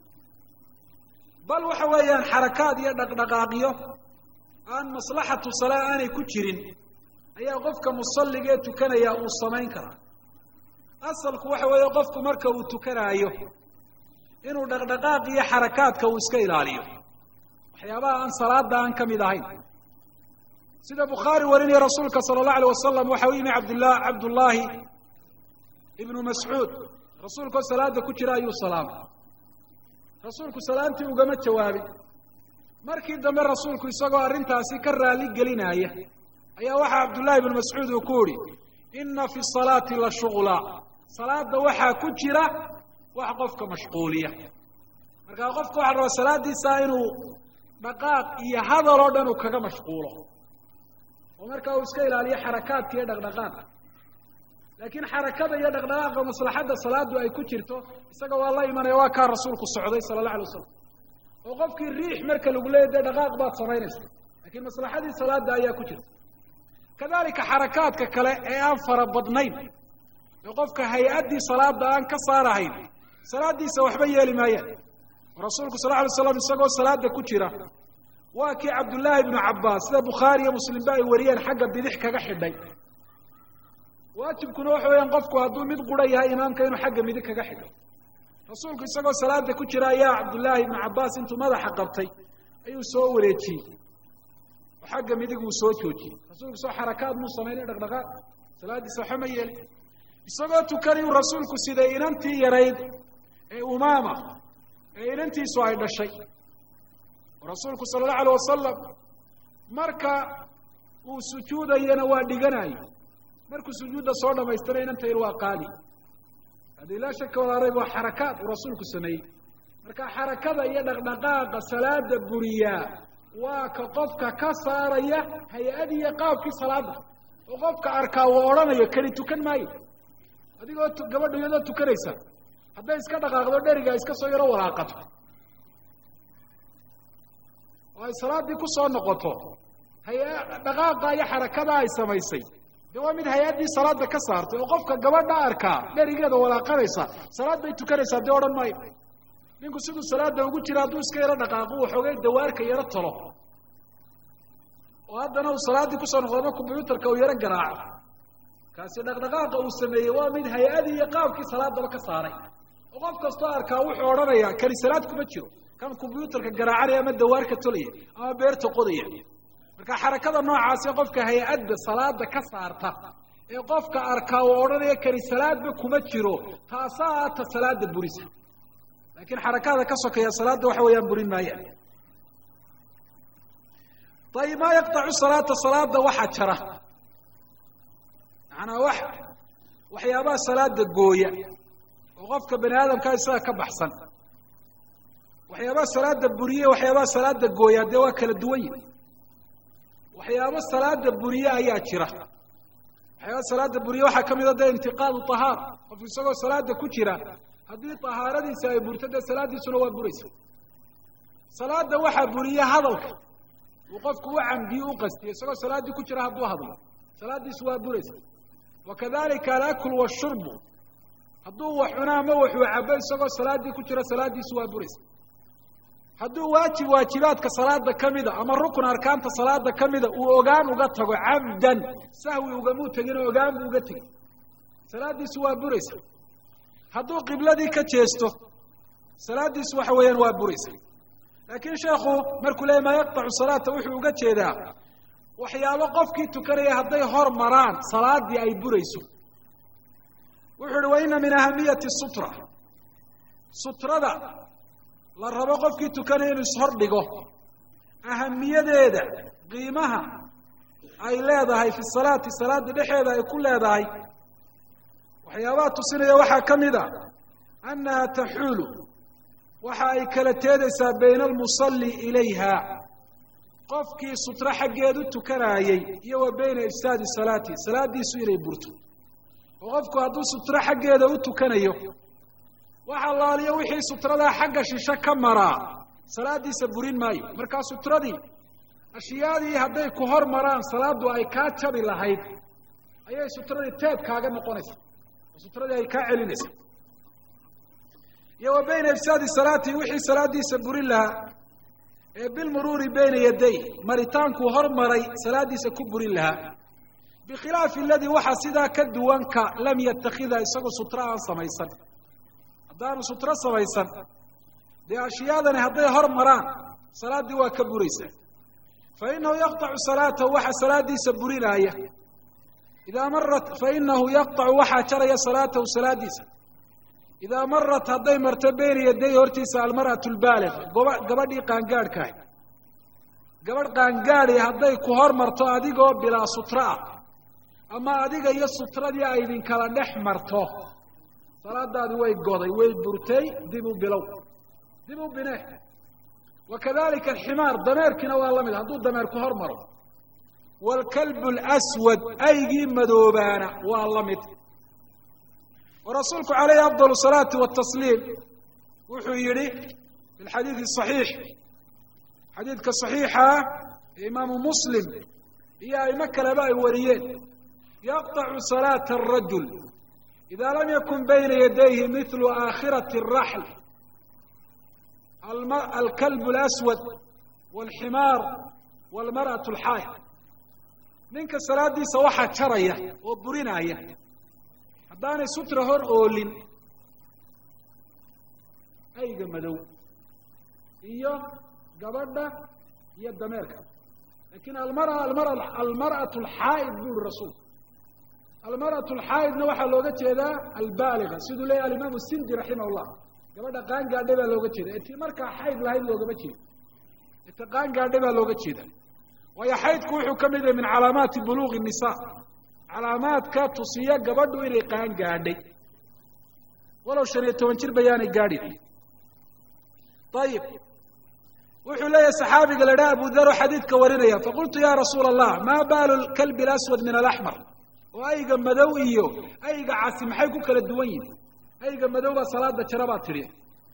[SPEAKER 1] bal waxa weeyaan xarakaad iyo dhaqdhaqaaqiyo aan maslaxatu salaa aanay ku jirin ayaa qofka musalliga ee tukanaya uu samayn karaa asalku waxa weeye qofku marka uu tukanaayo inuu dhaqdhaqaaq iyo xarakaadka uu iska ilaaliyo waxyaabaha aan salaada aan ka mid ahayn sida bukhaari warinaya rasuulka sala allahu alay wasalam waxa u yimi cabdillah cabdullaahi ibnu mascuud rasuulkoo salaada ku jira ayuu salaamay rasuulku salaamtii ugama jawaabin markii dambe rasuulku isagoo arrintaasi ka raali gelinaya ayaa waxaa cabdullaahi ibnu mascuud uu ku uhi inna fi salaati la shughla salaada waxaa ku jira wax qofka mashquuliya markaa qofka waxa rabaa salaadiisa inuu dhaqaaq iyo hadal oo dhan uu kaga mashquulo oo markaa uu iska ilaaliyo xarakaadka iyo dhaqdhaqaaqa laakiin xarakada iyo dhaqdhaqaaqa maslaxadda salaadu ay ku jirto isaga waa la imanaya waa kaa rasuulku socday sala allah alay wasalam oo qofkii riix marka lagu leeya dee dhaqaaq baad samaynaysa lakiin maslaxadii salaada ayaa ku jirta kadalika xarakaadka kale ee aan fara badnayn ee qofka hay-addii salaada aan ka saarahayn salaadiisa waxba yeeli maayaan oo rasuulku sal lla alay slam isagoo salaada ku jira waa kii cabdullaahi ibnu cabbaas sida bukhaari iyo muslimba ay wariyeen xagga bidix kaga xidhay waajibkuna waxa weeyaan qofku hadduu mid qura yahay imaamka inuu xagga midig kaga xidho rasuulku isagoo salaada ku jira ayaa cabdullaahi ibnu cabbaas intuu madaxa qabtay ayuu soo wareejiyey oo xagga midig uu soo joojiyey rasuulku soo xarakaad muu samaynay dhaqdhaqaaq salaaddiisa waxa ma yeelin isagoo tukanayuu rasuulku siday inantii yarayd ee umaama ee inantiisu ay dhashay oo rasuulku sala allahu alayh wasalam marka uu sujuudayana waa dhiganayo markuu sujuudda soo dhamaystira inanta yar waa qaadi haddii laa shaka walaarayb waa xarakaad uu rasuulku sameeyey marka xarakada iyo dhaqdhaqaaqa salaada buriyaa waa ka qofka ka saaraya hay-adiiyo qaabkii salaada oo qofka arkaa uu odhanayo kani tukan maayo adigoo gabadha iyadoo tukanaysa hadday iska dhaqaaqdo dheriga iska soo yaro walaaqato oo ay salaaddii ku soo noqoto haya dhaqaaqa iyo xarakada ay samaysay de waa mid hay-addii salaada ka saartay oo qofka gabadha arkaa dherigeeda walaaqanaysa salaad bay tukanaysaa dee odhan maayo ninku siduu salaada ugu jira hadduu iska yaro dhaqaaqo waxoogay dawaarka yaro talo oo haddana uu salaaddii kusoo noqdo ama combyuutarka uu yaro garaaco kaasi dhaqdhaqaaqa uu sameeyey waa mid hay-adii iyo qaabkii salaadaba ka saaray oo qof kastoo arkaa wuxuu odhanayaa kani salaad kuma jiro kan combyuutarka garaacanaya ama dawaarka tolaya ama beerta qodaya marka xarakada noocaasi qofka hay-adda salaada ka saarta ee qofka arkaa uu odhanaya kani salaadba kuma jiro taasaa ta salaada burisa laakiin xarakada ka sokeeya salaadda waxa weeyaan burin maayaan ayib maa yaqtacu salaata salaada waxa jara macanaa wax waxyaabaha salaada gooya oo qofka bani aadamkaa isaga ka baxsan waxyaabaha salaada buriye waxyaabaha salaada gooya dee waa kala duwan yihi waxyaabo salaada buriye ayaa jira waxyaaba salaada buriye waxaa ka mida dee intiqaadu tahaar qof isagoo salaada ku jira haddii tahaaradiisa ay burto dee salaaddiisuna waa buraysa salaada waxaa buriye hadalka uu qofku u camdiyo u qastiyo isagoo salaaddii ku jira hadduu hadlo salaaddiisu waa buraysa wa kadalika alaklu washurbu hadduu wax cuno ama waxuu cabo isagoo salaaddii ku jira salaaddiisu waa buraysa hadduu waajib waajibaadka salaada ka mida ama rukun arkaanta salaada ka mida uu ogaan uga tago cabdan sahwi ugamuu teginoo ogaan buu uga tegey salaaddiisu waa buraysa hadduu qibladii ka jeesto salaaddiisu waxa weeyaan waa buraysa laakiin sheekhu markuu leeyay maa yaqtacu salaata wuxuu uga jeedaa waxyaabo qofkii tukanaya hadday hor maraan salaaddii ay burayso wuxuu uhi wa ina min ahamiyati sutra sutrada la rabo qofkii tukanaya inuu ishor dhigo ahamiyadeeda qiimaha ay leedahay fi salaati salaada dhexeeda ay ku leedahay waxyaabaha tusinaya waxaa ka mid a annaha taxuulu waxa ay kala teedaysaa bayna almusalli ilayha qofkii sutro xaggeedu tukanaayey iyo wa bayna ifsaadi salaati salaaddiisu inay burto oo qofku hadduu sutro xaggeeda u tukanayo waxa laaliyo wixii sutradaa xagga shisho ka maraa salaaddiisa burin maayo markaa sutradii ashyaadii hadday ku hor maraan salaaddu ay kaa jabi lahayd ayay sutradii teed kaaga noqonaysa oo sutradii ay kaa celinaysa iyo wa bayna ifsaadi salaati wixii salaaddiisa burin lahaa ee bilmuruuri bayna yaday maritaankuu hor maray salaaddiisa ku burin lahaa bikhilaafi aladii waxa sidaa ka duwanka lam yatakida isagoo sutro aan samaysan haddaanu sutro samaysan dee ashyaadani hadday hor maraan salaaddii waa ka buraysaa fa inahu yaqطacu salaatahu waxa salaadiisa burinaaya idaa marat fainahu yaqطacu waxaa jaraya salaatahu salaadiisa idaa marat hadday marto beyna yaday hortiisa almar'atu lbaaliga goba gabadhii qaangaadhkaah gabadh qaangaadi hadday ku hor marto adigoo bilaa sutro ah ama adiga iyo sutradii ay idinkala dhex marto salaadaadi way goday way burtay dib u bilow dib u bine wa kadalika alximaar dameerkiina waa la mid hadduu dameer ku hor maro waalkalbu alaswad aygii madoobaana waa la mid oo rasuulku calayhi afdal salaati watasliim wuxuu yidhi fi lxadiidi saxiix xadiidka saxiixa ee imaamu muslim iyo aimo kaleba ay wariyeen yaqطacu salaata arajul ida lam yakun bayna yadayhi mithlu aakhirati الraxl alkalb اlaswad wاlximaar wاlmarأaة اlxaaya ninka salaadiisa waxaa jaraya oo burinaya haddaanay sutra hor oolin ayga madow iyo gabadha iyo dameerka lakin almara almara almarأaة اlxaa'id bu uri rasuul almarأaة اlxaa'idna waxaa looga jeedaa albaaliga siduu leeyahy alimaam sindi raximah اllah gabadha qaangaadhay baa looga jeeda eti markaa xayd lahayd loogama jeedo eti qaangaadhay baa looga jeeda waayo xaydku wuxuu ka mid yahay min calaamaati buluuqi الnisa calaamaadka tusiya gabadhu inay qaangaadhay walow shan iyo toban jir bayaanay gaadhin ayib wuxuu leeyahay saxaabiga la dhaha abu daro xadiidka warinaya faqultu ya rasuula allah ma baalu kalbi اlaswad min alaxmar oo ayga madow iyo ayga casi maxay ku kala duwan yihin ayga madow baa salaada jara baa tidhi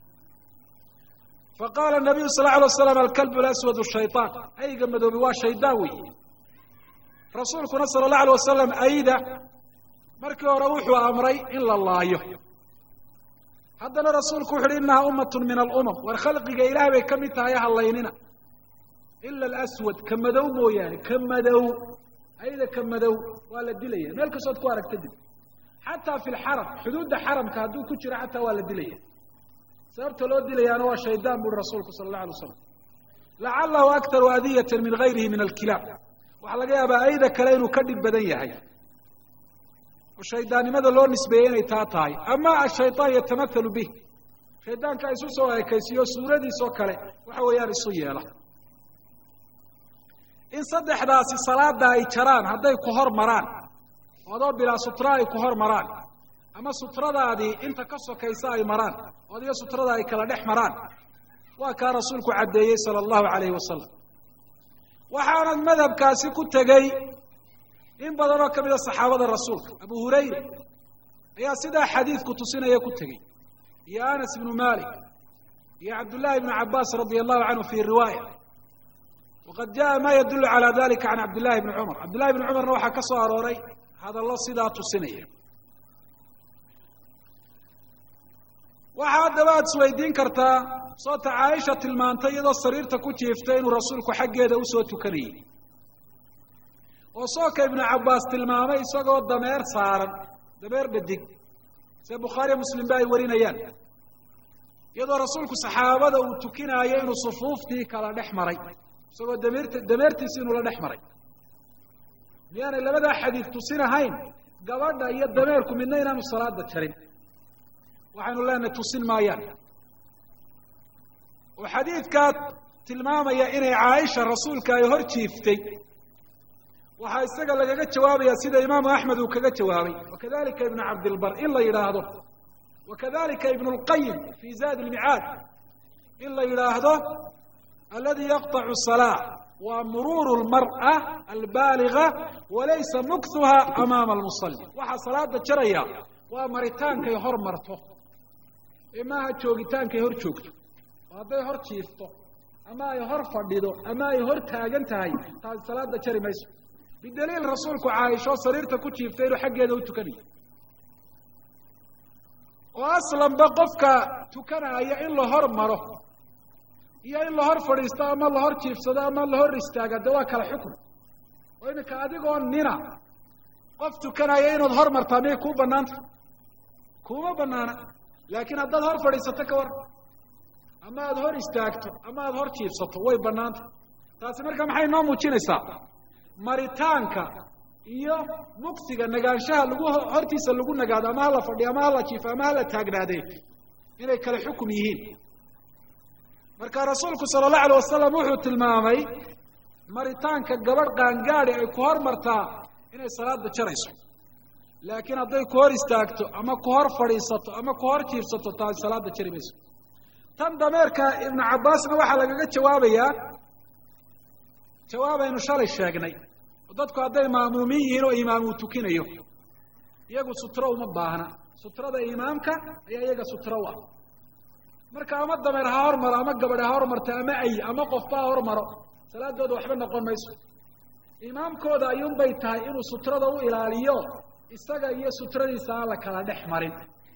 [SPEAKER 1] faqaala nabiyu sal lla alay slam alkalbu laswad shayطaan ayga madoobi waa shaydaan wey rasuulkuna sala اllahu alay wasalam ayda markii hore wuxuu amray in la laayo haddana rasuulku wuxu uhi inaha umat min alumam war khalqiga ilaah bay ka mid tahay halaynina ila alaswad ka madow mooyaane ka madow ayda ka madow waa la dilaya meel kastood ku aragta dib xataa fi lxaram xuduudda xaramka hadduu ku jiro xataa waa la dilaya sababta loo dilayaana waa shaydaan buri rasuulku sala allah alay waslam lacalahu aktaru adiyata min gayrihi min alkilaab waxaa laga yaabaa ayda kale inuu ka dhib badan yahay oo shaydaannimada loo nisbeeyey inay taa tahay ama ashayطaan yatamaalu bih shaydaanka isu soo ekaysiyo suuradiisoo kale waxa weeyaan isu yeela in saddexdaasi salaada ay jaraan hadday ku hor maraan adoo bilaa sutra ay ku hor maraan ama sutradaadii inta ka sokaysa ay maraan oo adiga sutrada ay kala dhex maraan waa kaa rasuulku caddeeyey sala allahu alayhi wasalam waxaanad madhabkaasi ku tegey in badan oo ka mida saxaabada rasuulka abu hurayra ayaa sidaa xadiidku tusinaya ku tegey iyo anas ibnu malik iyo cabdullahi ibnu cabaas radia allahu canhu fi riwaaya waqad jaa ma yadulu calى dalika can cabdillahi bni cumar cabdillahi bni cumarna waxaa ka soo arooray hadallo sidaa tusinaya waxaa haddaba aad isweydiin kartaa soota caaisha tilmaantay iyadoo sariirta ku jiiftay inuu rasuulku xaggeeda usoo tukanayey oo sooka ibnu cabbaas tilmaamay isagoo dameer saaran dameer dhadig see bukhaariya muslim ba ay warinayaan iyadoo rasuulku saxaabada uu tukinaayo inuu sufuuftii kala dhex maray isagoo dameert dameertiisi inuu la dhex maray miyaanay labadaa xadiid tusinahayn gabadha iyo dameerku midna inaanu salaada jarin waxaynu leenahay tusin maayaan oo xadiidkaa tilmaamaya inay caaisha rasuulka ay hor jiiftay waxaa isaga lagaga jawaabaya sida imaamu axmed uu kaga jawaabay wakadalika ibnu cabdilbar in la yidhaahdo wakadalika ibnu lqayim fi zaad lmicaad in la yidhaahdo aladi yaqطacu salaa waa muruuru lmar'a albaaliga walaysa muktuha amaama almusali waxaa salaada jaraya waa maritaankay hor marto ee maaha joogitaankay hor joogto oo hadday hor jiifto ama ay hor fadhido ama ay hor taagan tahay taasi salaada jari mayso bidaliil rasuulku caaisho sariirta ku jiiftay inuu xaggeeda u tukanayo oo aslanba qofka tukanaya in la hor maro iyo in la hor fadhiisto ama la hor jiifsado ama la hor istaaga de waa kala xukun oo iminka adigoo nina qof tukanaya inaad hor martaa miyay kuu banaanta kuma banaana laakiin haddaad hor fadhiisato ka war ama aada hor istaagto ama aada hor jiibsato way banaanta taasi marka maxay noo muujinaysaa maritaanka iyo mugsiga nagaanshaha lagu hortiisa lagu nagaado ama hala fadhiyo ama hala jiifo ama hala taagnaadee inay kale xukum yihiin marka rasuulku sala allahu alayh wasalam wuxuu tilmaamay maritaanka gabadh qaangaadi ay ku hor martaa inay salaada jarayso laakiin hadday ku hor istaagto ama ku hor fadhiisato ama ku hor jiibsato taasi salaada jari mayso tan dameerka ibnu cabbaasna waxaa lagaga jawaabayaa jawaabaynu shalay sheegnay oo dadku hadday maamuumin yihiin oo imaam uu tukinayo iyagu sutro uma baahna sutrada imaamka ayaa iyaga sutro u ah marka ama dameer ha hormaro ama gabadh ha hormarto ama ay ama qofba ha hormaro salaadooda waxba noqon mayso imaamkooda ayuunbay tahay inuu sutrada u ilaaliyo isaga iyo sutradiisa aan la kala dhex marin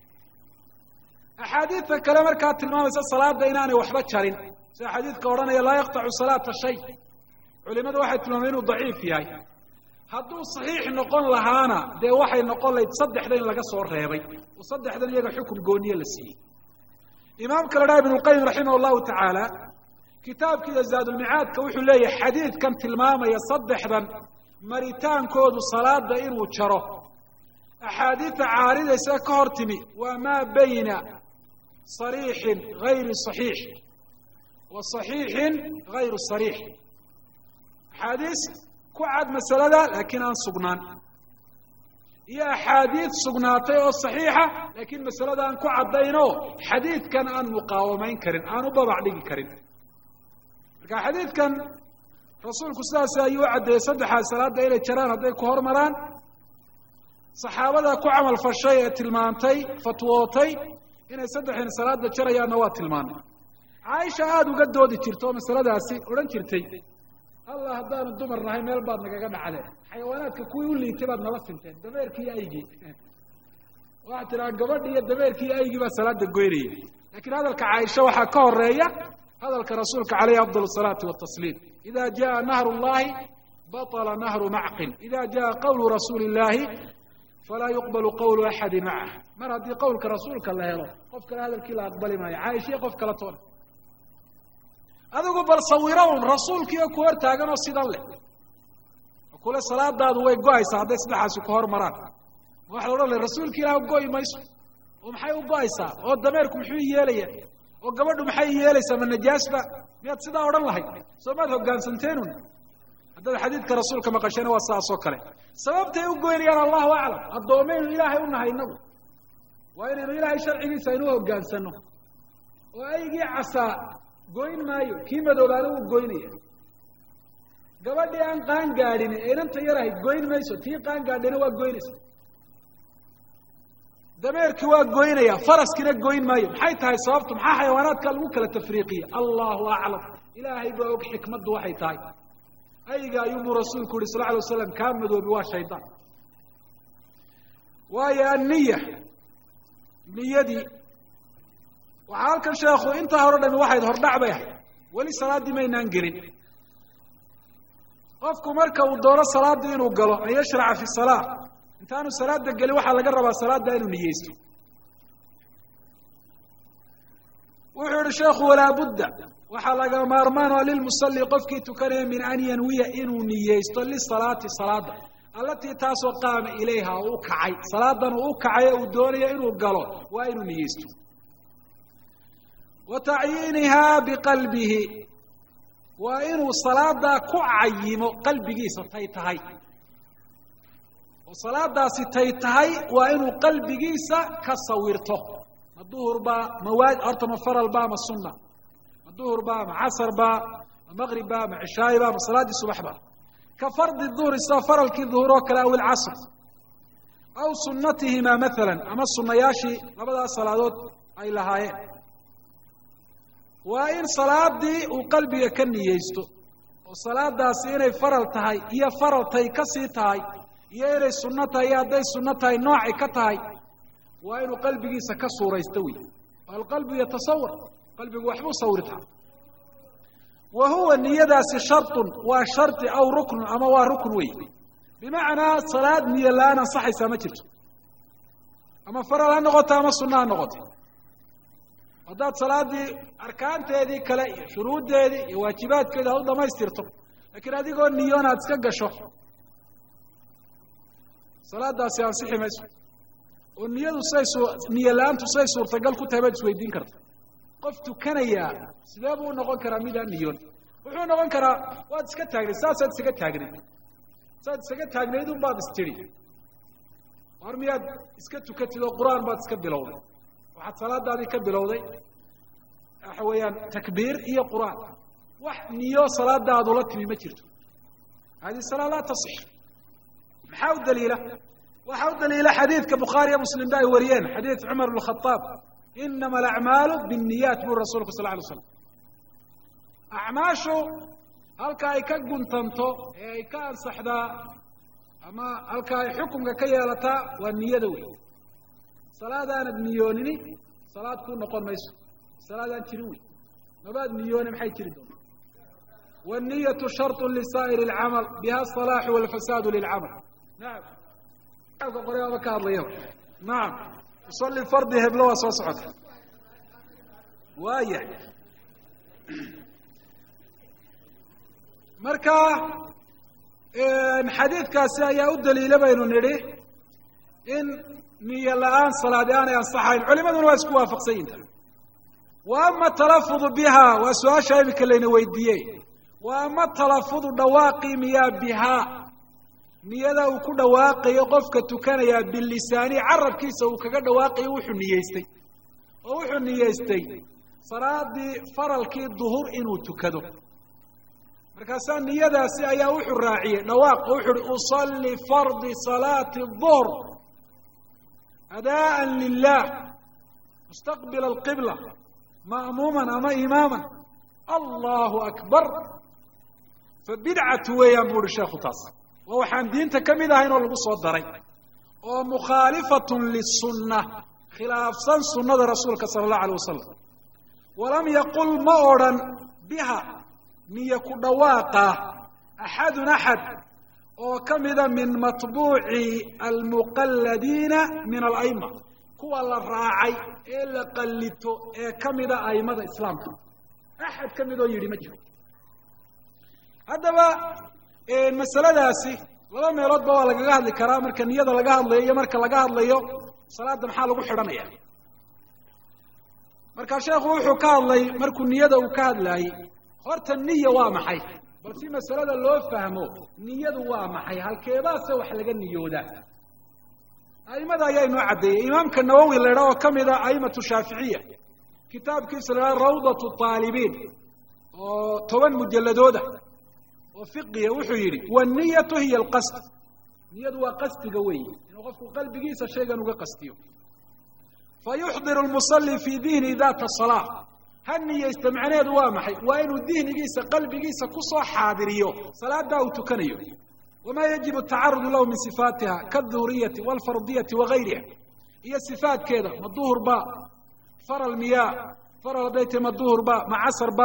[SPEAKER 1] axaadiidta kale markaa tilmaamaysa salaada inaanay waxba jarin sida xadiidka odhanaya laa yaqtacu salaata shay culimadu waxay tilmaamay inuu daciif yahay hadduu saxiix noqon lahaana dee waxay noqon lahayd saddexda in laga soo reebay oo saddexdan iyaga xukun gooniye la siiyey imaamka la dhaha ibn lqayim raximah llahu tacaala kitaabkiida zaadulmicaadka wuxuu leeyahay xadiidkan tilmaamaya saddexdan maritaankoodu salaada inuu jaro axaadiida caaridaysa ka hor timi waa maa bayna sariixin gayri saxiix wa saxiixin gayru sariix axaadiis ku cad masalada laakiin aan sugnaan iyo axaadiid sugnaatay oo saxiixa laakiin masalada aan ku caddaynoo xadiidkan aan muqaawamayn karin aan u babac dhigi karin marka xadiidkan rasuulku sidaas ayuu u caddeeyey saddexaad salaada inay jaraan hadday ku hormaraan saxaabada ku camal fashay ee tilmaantay fatwootay inay saddexin salaada jarayaanna waa tilmaanay caaisha aada uga doodi jirta oo masaladaasi odhan jirtay allah haddaanu dumar nahay meel baad nagaga dhacdeen xayawaanaadka kuwii u liitay baad nala sinteen dameerkii iyo aygii waxaa tiraa gabadhi iyo dameerkii iyo aygii baa salaada goynaya lakiin hadalka caaisha waxaa ka horeeya hadalka rasuulka caleyhi afdal الsalaati watasliim ida jaa nahru llahi baطla nahru macqin ida jaa qawlu rasuuli اllahi falaa yuqbalu qawlu axadi macah mar haddii qowlka rasuulka la helo qof kale hadalkii la aqbali maayo caaisha iyo qof kala toona adigu bal sawiro un rasuulkiiyo ku hor taagan oo sidan leh kule salaadaadu way go-aysaa hadday saddexaasi ku hor maraan ma waxa la odhan lay rasuulka ilaah go-i mayso oo maxay u go-aysaa oo dameerku muxuu yeelaya oo gabadhu maxay yeelaysaa ma najaasba miyaad sidaa odhan lahayd soo maad hoggaansanteenu haddaad xadiidka rasuulka maqasheen waa sidaas oo kale sababtay u goynayaan allahu aclam addoomaynu ilaahay u nahay inagu waa inaynu ilaahay sharcigiisa aynu hogaansano oo aygii casaa goyn maayo kii madoobaana wuu goynaya gabadhii aan qaan gaadhin ee inanta yar ahayd goyn mayso tii qaan gaadhina waa goynaysa dameerkii waa goynaya faraskina goyn maayo maxay tahay sababtu maxaa xayawaanaadka lagu kala tafriiqiya allahu aclam ilaahay baa og xikmaddu waxay tahay ayga ayuubuu rasuulku yihi sal alay waslam kaa madoobi waa shaydaan waayo anniya niyadii waxaa halkan sheekhu intaa hore dhami waxayd hordhac bay ahayd weli salaaddii maynaan gelin qofku marka uu doono salaaddii inuu galo an yashraca fi salaa intaanu salaada gelin waxaa laga rabaa salaadda inuu niyeysto wuxuu yihi sheekhu walaa budda waxaa laga maarmaan oo lilmusalli qofkii tukanaya min an yanwiya inuu niyeysto lisalaati salaada allatii taasoo qaama ilayha oo u kacay salaadan uu u kacay oo uu doonaya inuu galo waa inuu niyeysto wa tacyiinihaa biqalbihi waa inuu salaadaa ku cayimo qalbigiisa tay tahay oo salaadaasi tay tahay waa inuu qalbigiisa ka sawirto ma duhur baa mawaad horta ma faral ba ma sunna ma duhur ba ma casar ba ma maqrib ba ma cishaayi ba ma salaaddii subax ba ka fardi duhri sida faralkii duhur oo kale aw ilcasr aw sunatihima maala ama sunayaashii labadaas salaadood ay lahaayeen waa in salaadii uu qalbiga ka niyeysto oo salaadaasi inay faral tahay iyo faraltay ka sii tahay iyo inay sunno tahay iyo hadday sunno tahay noocay ka tahay waa inuu qalbigiisa ka suuraysto wey alqalbu yatasawar qalbigu waxbuu sawirtaa wa huwa niyadaasi sharطun waa shardi aw ruknun ama waa rukn wey bimacnaa salaad niyo la-aan ansaxaysaa ma jirto ama faral ha noqoto ama sunna ha noqoto haddaad salaaddii arkaanteedii kale iyo shuruuddeedii iyo waajibaadkeedi ha u dhamaystirto laakiin adigoo niyoon aad iska gasho salaadaasi ansixi mayso oo niyadu say su niyo la-aantu say suurtagal ku tahay baad isweydiin karta qof tukanayaa sidee buu u noqon karaa midaan niyoon wuxuu noqon karaa waad iska taagnayd saasaad isaga taagnayd saad isaga taagnayd un baad istiri war miyaad iska tukatid oo qur-aan baad iska bilowday waxaad salaadaadii ka bilowday waxa weeyaan takbiir iyo qur-aan wax niyo salaadaadula timi ma jirto hadihi salaa laa tasix maxaa u daliila waxaa u daliila xadiidka bukhaariya muslim ba ay wariyeen xadiid cumar bn khaaab inama alacmaalu binniyat buri rasulku sal lay slam acmaashu halka ay ka guntanto ee ay ka ansaxdaa ama halka ay xukunka ka yeelataa waa niyada wey salaadaanad niyoonini salaad kuu noqon mayso salaadaan jirin wey mabaad niyooni maxay jiri doontaa wanniyatu sharطu lisaa'iri اlcamal biha asalaaxu walfasaadu lilcamal nacam qore aba ka hadlaya nacam usalli fardi heblo waa soo socota waaya marka xadiidkaasi ayaa u daliila baynu nidhi in niyo la-aan salaadi aanay ansaxayn culimaduna waa isku waafaqsan yinta wa ama talafudu biha waa su-aasha imika layna weydiiyey wa ama talafudu dhawaaqii miyaa bihaa niyada uu ku dhawaaqayo qofka tukanayaa bilisaani carabkiisa uu kaga dhawaaqayo wuxuu niyeystay oo wuxuu niyeystay salaadii faralkii duhur inuu tukado markaasaa niyadaasi ayaa wuxuu raaciyey dhawaaq oo wuxu uhi usalli fardi salaati duhr adaan lilah mustaqbila alqibla ma'muuman ama imaaman allahu akbar fa bidcatu weeyaan bu uhi sheekhu taas waa waxaan diinta ka mid ahayn oo lagu soo daray oo mukhaalifatun lisunna khilaafsan sunnada rasuulka sala allahu alay wasalam walam yaqul ma odrhan biha niyo ku dhawaaqa axadun axad oo ka mida min matbuuci almuqalladiina min ala'ima kuwa la raacay ee la qallito ee ka mida aimada islaamka axad ka mid oo yidhi ma jiro haddaba masaladaasi laba meeloodba waa lagaga hadli karaa marka niyada laga hadlayo iyo marka laga hadlayo salaadda maxaa lagu xidhanaya marka sheekhu wuxuu ka hadlay markuu niyada uu ka hadlaayey horta niya waa maxay bal si masalada loo fahmo niyadu waa maxay halkeebaase wax laga niyoodaa aimada ayaa inoo caddeeyey imaamka nawowi la idhaha oo ka mid a aimatu shaaficiya kitaabkiisa la idhaha rawdatu taalibiin oo toban mujalladooda oo fiqiya wuxuu yidhi wanniyatu hiya alqasd niyadu waa qasdiga weeye inuu qofku qalbigiisa shaygan uga qastiyo fa yuxdiru lmusalli fii dihni data salaa ha niyeysta macnaheedu waa maxay waa inuu dihnigiisa qalbigiisa kusoo xaadiriyo salaaddaa uu tukanayo wamaa yajibu tacarudu lahu min sifaatiha kaduhriyati walfardiyati wagayriha iyo sifaatkeeda ma duhur ba faral miyaa faral hadday tahy ma duhur ba ma casar ba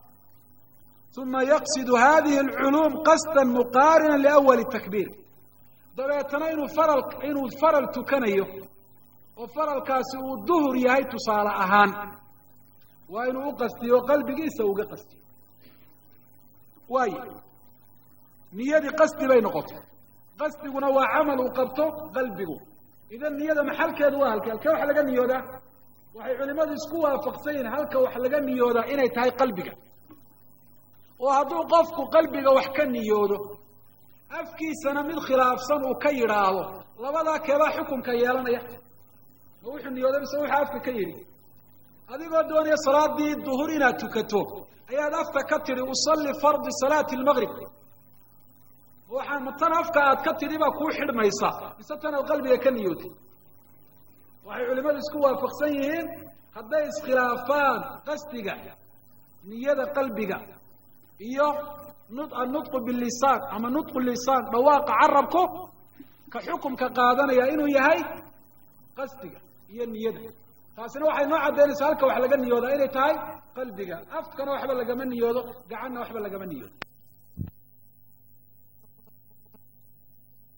[SPEAKER 1] uma yaqsidu hadihi alculuum qasda muqaarina liawali takbiir dabeetana inuu faral inuu faral tukanayo oo faralkaasi uu duhur yahay tusaale ahaan waa inuu u qastiyo qalbigiisa uga qastiyo waayo niyadii qasdi bay noqotay qasdiguna waa camal uu qabto qalbigu idan niyada maxalkeedu waa halkee halkee wax laga niyoodaa waxay culimadu isku waafaqsan yihin halka wax laga niyoodaa inay tahay qalbiga oo hadduu qofku qalbiga wax ka niyoodo afkiisana mid khilaafsan uu ka yidhaahdo labadaa keebaa xukunka yeelanaya ma wuxuu niyooday mise wuxuu afka ka yidhi adigoo doonaya salaadii duhur inaad tukato ayaad afka ka tidhi usalli fardi salaati lmaqrib waxaa ma tan afka aad ka tidhi baa kuu xidhmaysa mise tan aad qalbiga ka niyootay waxay culimadu isku waafaqsan yihiin hadday iskhilaafaan qasdiga niyada qalbiga iyo annutqu bilisaan ama nutqu lisaan dhawaaqa carabku ka xukumka qaadanaya inuu yahay qasdiga iyo niyada taasina waxay noo caddaynaysaa halka wax laga niyoodaa inay tahay qalbiga afkana waxba lagama niyoodo gacanna waxba lagama niyoodo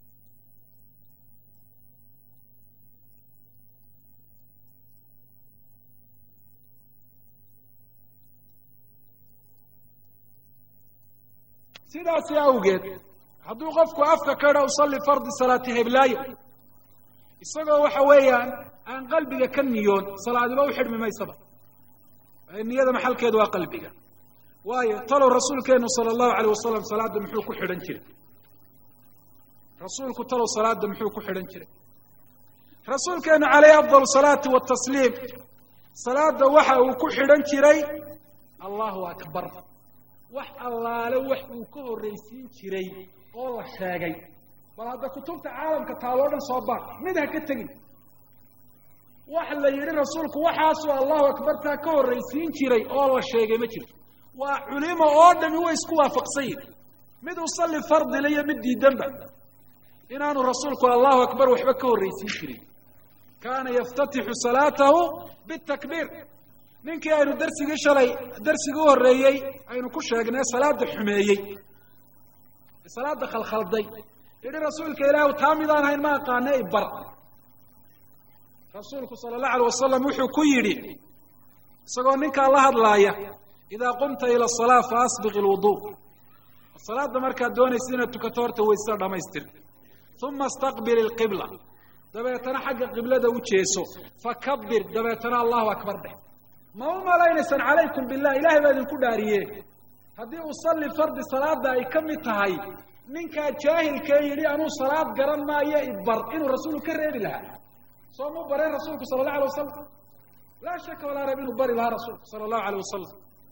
[SPEAKER 1] sidaasi awgeed hadduu qofku afka ka idha usalli fardi salaati heblaayo isagoo waxa weeyaan aan qalbiga ka niyoon salaadiba u xidhmi maysaba niyada maxalkeedu waa qalbiga waayo talow rasuulkeenu sala allahu alayh wasalam salaadda muxuu ku xidhan jiray rasuulku talow salaada muxuu ku xidhan jiray rasuulkeenu calayhi afdal salaati watasliim salaada waxa uu ku xidhan jiray allahu akbar wax allaale wax uu ka horraysiin jiray oo la sheegay bal hadda kutubta caalamka taaloo dhan soo baar mid ha ka tegin wax la yidhi rasuulku waxaasuu allahu akbartaa ka horraysiin jiray oo la sheegay ma jirto waa culimo oo dhami way isku waafaqsan yihin mid usalli fardile iyo mid diidanba inaanu rasuulku allahu akbar waxba ka horraysiin jirin kaana yaftatixu salaatahu bitakbiir ninkii aynu darsigii shalay darsigii u horreeyey aynu ku sheegnay salaada xumeeyey salaada khalkhalday yidhi rasuulka ilaahu taa midaan hayn ma aqaane ibar rasuulku sala allahu alay wasalam wuxuu ku yidhi isagoo ninkaa la hadlaaya idaa qumta ila asalaa fa asbiq ilwudu salaada markaad doonaysa inaad tukato horta waysada dhamaystir uma istaqbil ilqibla dabeetana xagga qiblada u jeeso fakabir dabeetana allahu akbar dheh ma u malaynaysaan calaykum billah ilahay baa idinku dhaariye haddii usalli fardi salaada ay ka mid tahay ninkaa jaahilkee yidhi anuu salaad garan maayo ibar inuu rasuulku ka reebi lahaa soo mu bareen rasuulku sala allahu alay wasalam laa shaka walaa reeb inuu bari lahaa rasuulku sala allahu alayh wasalam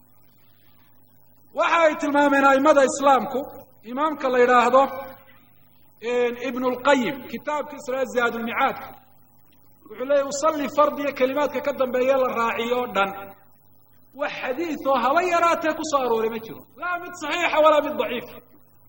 [SPEAKER 1] waxa ay tilmaameen aimada islaamku imaamka la yidhaahdo ibn lqayim kitaabkiisa la zaadulmicaadka wuxuu leeyahy usalli fardiya kelimaadka ka dambeeye la raaciyo o dhan wax xadiid oo haba yaraatee ku soo arooray ma jiro laa mid saxiixa walaa mid daciifa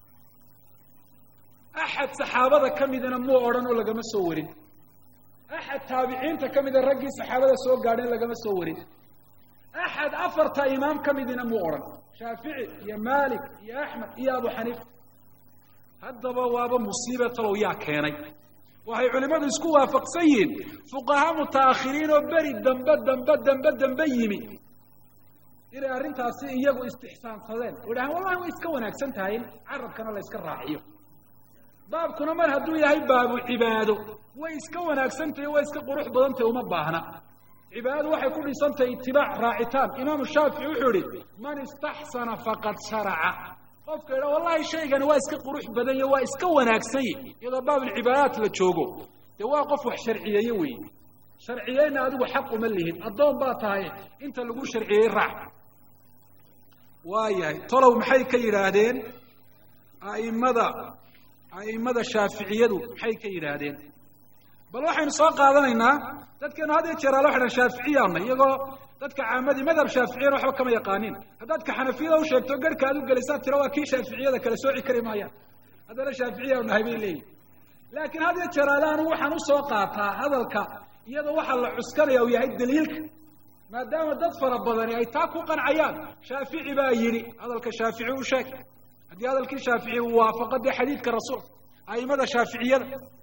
[SPEAKER 1] axad saxaabada ka midina muu odhan oo lagama soo warin axad taabiciinta ka mida raggii saxaabada soo gaadheen lagama soo warin axad afarta imaam ka midina muu odhan shaafici iyo malik iyo axmed iyo abu xaniifa haddaba waaba musiibe talow yaa keenay waxay culimmadu isku waafaqsan yihiin fuqaha mutaakhiriin oo beri dambe dambe dambe dambe yimi inay arrintaasi iyagu istixsaansadeen oo idhahaan wallahi way iska wanaagsan tahay in carabkana la yska raaciyo baabkuna mar hadduu yahay baabu cibaado way iska wanaagsan tahay way iska qurux badan tahay uma baahna cibaadadu waxay ku dhisan tahay itibaac raacitaan imaamu shaafici wuxuu yihi man istaxsana faqad sharaca qofka idha wallahi shaygani waa iska qurux badan iyo waa iska wanaagsan yi iyadoo baabulcibaadaat la joogo dee waa qof wax sharciyeeye wey sharciyeyna adigu xaq uma lihin addoon baa tahay inta lagu sharciyey raac waayahay tolow maxay ka yidhaahdeen a'immada a'immada shaaficiyadu maxay ka yidhaahdeen bal waxaynu soo qaadanaynaa dadkeenu had iyo jeer ala waxay dhahan shaaficiyaana iyagoo dadka caamadii madhab shaaficiyana waxba kama yaqaanin haddaad ka xanafiyada u sheegto garhka aad u gelisaad tira waa kii shaaficiyada kala sooci kari maayaan haddana shaaficiya nahay bay leeyihin laakiin had iyo jeer ale anigu waxaan usoo qaataa hadalka iyadoo waxaa la cuskanaya uu yahay daliilka maadaama dad fara badani ay taa ku qancayaan shaafici baa yidhi hadalka shaafici u sheeg haddii hadalkii shaafici uu waafaqo dee xadiidka rasuulka a'imada shaaficiyada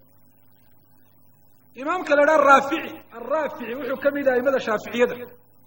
[SPEAKER 1] imaamka la idhaha raafici araafici wuxuu ka mid yahay aimada shaaficiyada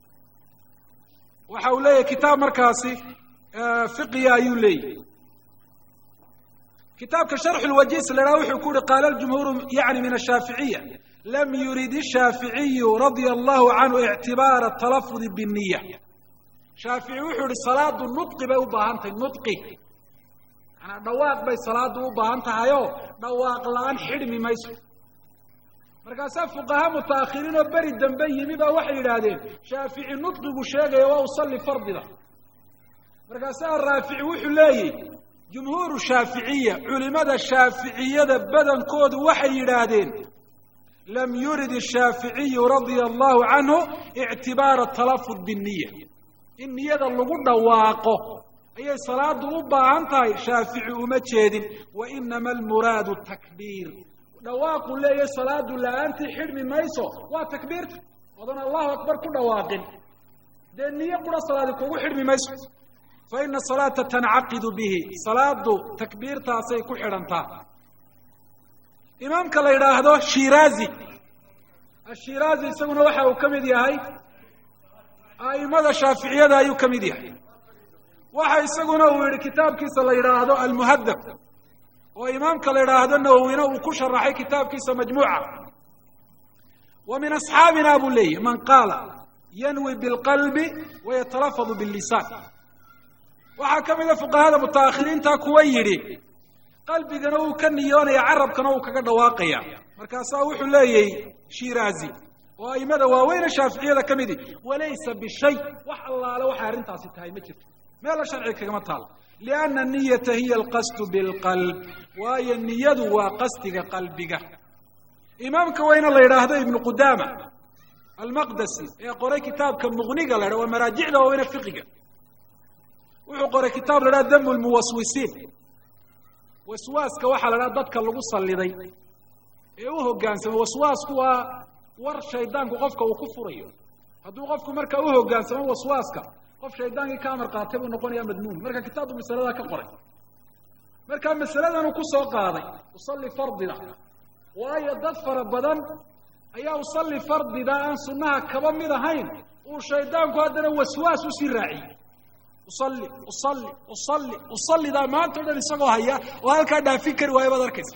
[SPEAKER 1] waxa uu leeyahay kitaab markaasi fiqiya ayuu leeyahy kitaabka sharxu lwajiis la idhaha wuxuu ku uhi qaala ljumhuuru yani min ashaaficiya lam yurid ishaaficiyu radia allahu canhu ictibaara talafudi biniya shaafici wuxuu yihi salaadu nudqi bay u baahan tahay nudqi manaa dhawaaq bay salaadu u baahan tahayoo dhawaaq la-aan xidhmi mayso markaasaa fuqaha mutaakhiriin oo beri dambe yimi baa waxay yidhaahdeen shaafici nudqigu sheegaya waa usalli fardida markaasaa raafici wuxuu leeyihi jumhuuru shaaficiya culimada shaaficiyada badankoodu waxay yidhaahdeen lam yurid ishaaficiyu radia allahu canhu ictibaara talafud biniya in niyada lagu dhawaaqo ayay salaadu u baahan tahay shaafici uma jeedin wa inama almuraadu takbiir dhawaaqu leeyahay salaadu la-aantii xidhmi mayso waa takbiirta odan allahu akbar ku dhawaaqin dee niyo qura salaadi kugu xidhmi mayso fa ina salaata tancaqidu bihi salaadu takbiirtaasay ku xidhantaa imaamka la yidhaahdo shiraazi ashiraazi isaguna waxa uu ka mid yahay a'imada shaaficiyada ayuu ka mid yahay waxa isaguna uu yihi kitaabkiisa la yidhaahdo almuhadab oo imaamka la yidhaahdo nawowina uu ku sharaxay kitaabkiisa majmuuca wa min asxaabina buu leeyahy man qaala yanwi bilqalbi wayatalafadu billisaan waxaa ka mida fuqahada mutaakhiriinta kuwa yidhi qalbigana uu ka niyoonaya carabkana uu kaga dhawaaqaya markaasaa wuxuu leeyahy shiraazi oo aimada waaweyne shaaficiyada ka midi walaysa bishay wax allaale waxay arrintaasi tahay ma jirto meela sharciga kagama taalo lianna niyata hiya alqasdu bilqalb waayo niyadu waa qasdiga qalbiga imaamka weyne la yidhaahdo ibnu qudaama almaqdasi ee qoray kitaabka muqniga la ydha waa maraajicda waaweyne fiqiga wuxuu qoray kitaab la dhaha damu lmuwaswisiin waswaaska waxaa la dhaha dadka lagu salliday ee u hoggaansamo waswaasku waa war shaydaanku qofka uu ku furayo hadduu qofku marka u hoggaansamo waswaaska qof shaydaankii ka amar qaatay buu noqonaya madmuun marka kitaabku masaladaa ka qoray markaa masaladanuu kusoo qaaday usalli fardida waayo dad fara badan ayaa usalli fardida aan sunnaha kaba mid ahayn uu shaydaanku haddana waswaas usii raaciyey usalli usalli usalli usallidaa maanta o dhan isagoo haya oo halkaa dhaafin kari waayo baad arkaysa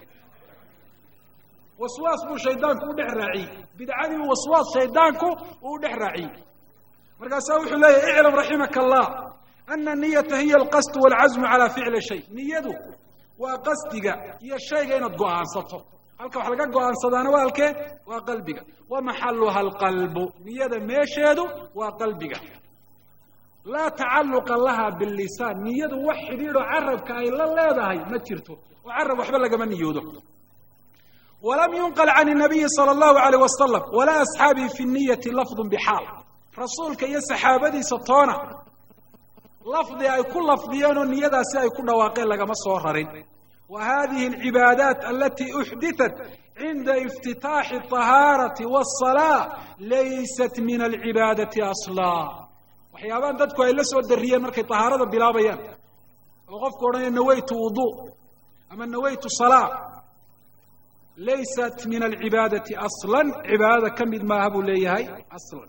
[SPEAKER 1] waswaas buu shaydaanku u dhex raaciyey bidcadii waswaas shaydaanku uu u dhex raaciyey markaasaa wuxuu leeyahy iclam raximaka allah ana niyata hiya alqasdu walcazmu calaa ficli shay niyadu waa qasdiga iyo shayga inaad go'aansato halka wax laga go'aansadaana waa halkee waa qalbiga wa maxaluha alqalbu niyada meesheedu waa qalbiga laa tacalluqa laha billisaan niyadu wax xidhiidho carabka ay la leedahay ma jirto oo carab waxba lagama niyoodo walam yunqal can nabiyi sala allahu alayh wasalam walaa asxaabihi fi niyati lafdun bixaal rasuulka iyo saxaabadiisa toona lafdi ay ku lafdiyeen oo niyadaasi ay ku dhawaaqeen lagama soo rarin wa hadihi alcibaadaat alati uxditat cinda iftitaaxi ahaarati wasalaa laysat min alcibaadati aslaa waxyaabahan dadku ay la soo dariyeen markay tahaarada bilaabayaan oo qofku odhanaya nawaytu wudu ama nawaytu salaa laysat min alcibaadati aslan cibaadada ka mid maaha buu leeyahay aslan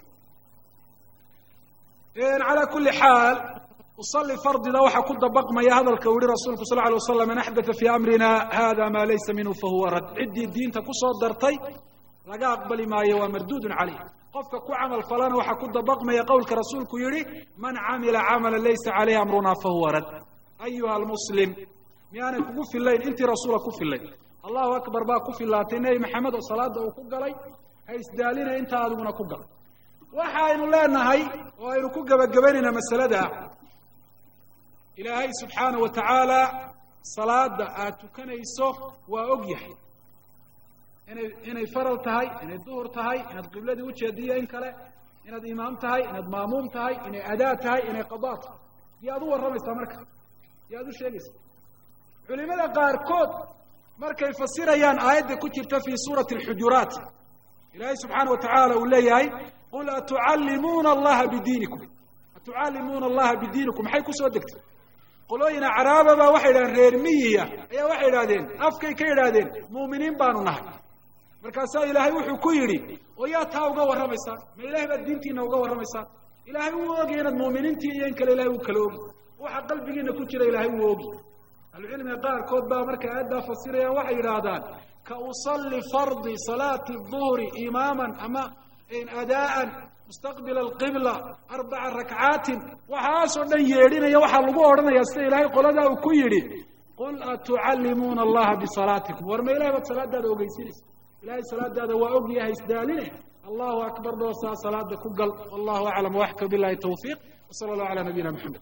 [SPEAKER 1] calaa kuli xaal usalli fardida waxaa ku dabaqmaya hadalka uu yihi rasuulku sal alay waslam man axdaa fii amrina hada maa laysa minhu fahuwa rad ciddii diinta kusoo dartay laga aqbali maayo waa marduudun caleyh qofka ku camal falana waxaa ku dabaqmaya qowlka rasuulku yihi man camila camala laysa caleyhi amruna fahuwa rad ayuha almuslim miyaanay kugu filayn intii rasuula ku filayn allahu akbar baa ku filaatay nebi maxamed oo salaada uu ku galay ha isdaalina intaa adiguna ku gal waxa aynu leenahay oo aynu ku gebagabaynaynaa masalada ilaahay subxaana wa tacaala salaada aad tukanayso waa og yahay inay inay faral tahay inay duhur tahay inaad qibladii ujeediyo in kale inaad imaam tahay inaad maamuum tahay inay adaa tahay inay qadaa tahay yaad u warramaysaa marka yaad u sheegaysaa culimada qaarkood markay fasirayaan aayadda ku jirta fii suurati alxujuraat ilaahay subxaana wa tacaala uu leeyahay qul atucallimuuna allaha bidiinikum atucallimuuna allaha bidiinikum maxay kusoo degtay qolooyin acraaba baa waxay idhahdeen reer miyiya ayaa waxay idhahdeen afkay ka idhaahdeen mu'miniin baanu nahay markaasaa ilaahay wuxuu ku yidhi oo yaa taa uga warramaysaan ma ilahay baad diintiina uga warramaysaan ilaahay wuu ogaya inaad mu'miniintii iyo in kale ilahay wuu kala ogi waxa qalbigiina ku jira ilaahay wuu ogi ahlucilmiga qaarkood baa markay aayaddaa fasirayaan waxay yidhaahdaan ka usalli fardi salaati duhri imaaman ama adaa'an mustaqbila alqibla arbaca rakcaatin waxaasoo dhan yeedhinaya waxaa lagu odhanaya sida ilaahay qoladaa uu ku yidhi qul atucallimuuna allaha bisalaatikum war ma ilahay baad salaadaada ogeysinaysa ilahay salaadaada waa og yahay isdaaline allahu akbar doosaa salaada ku gal wallahu aclam waxka bilahi tawfiiq wsala allahu ala nabiyina maxamed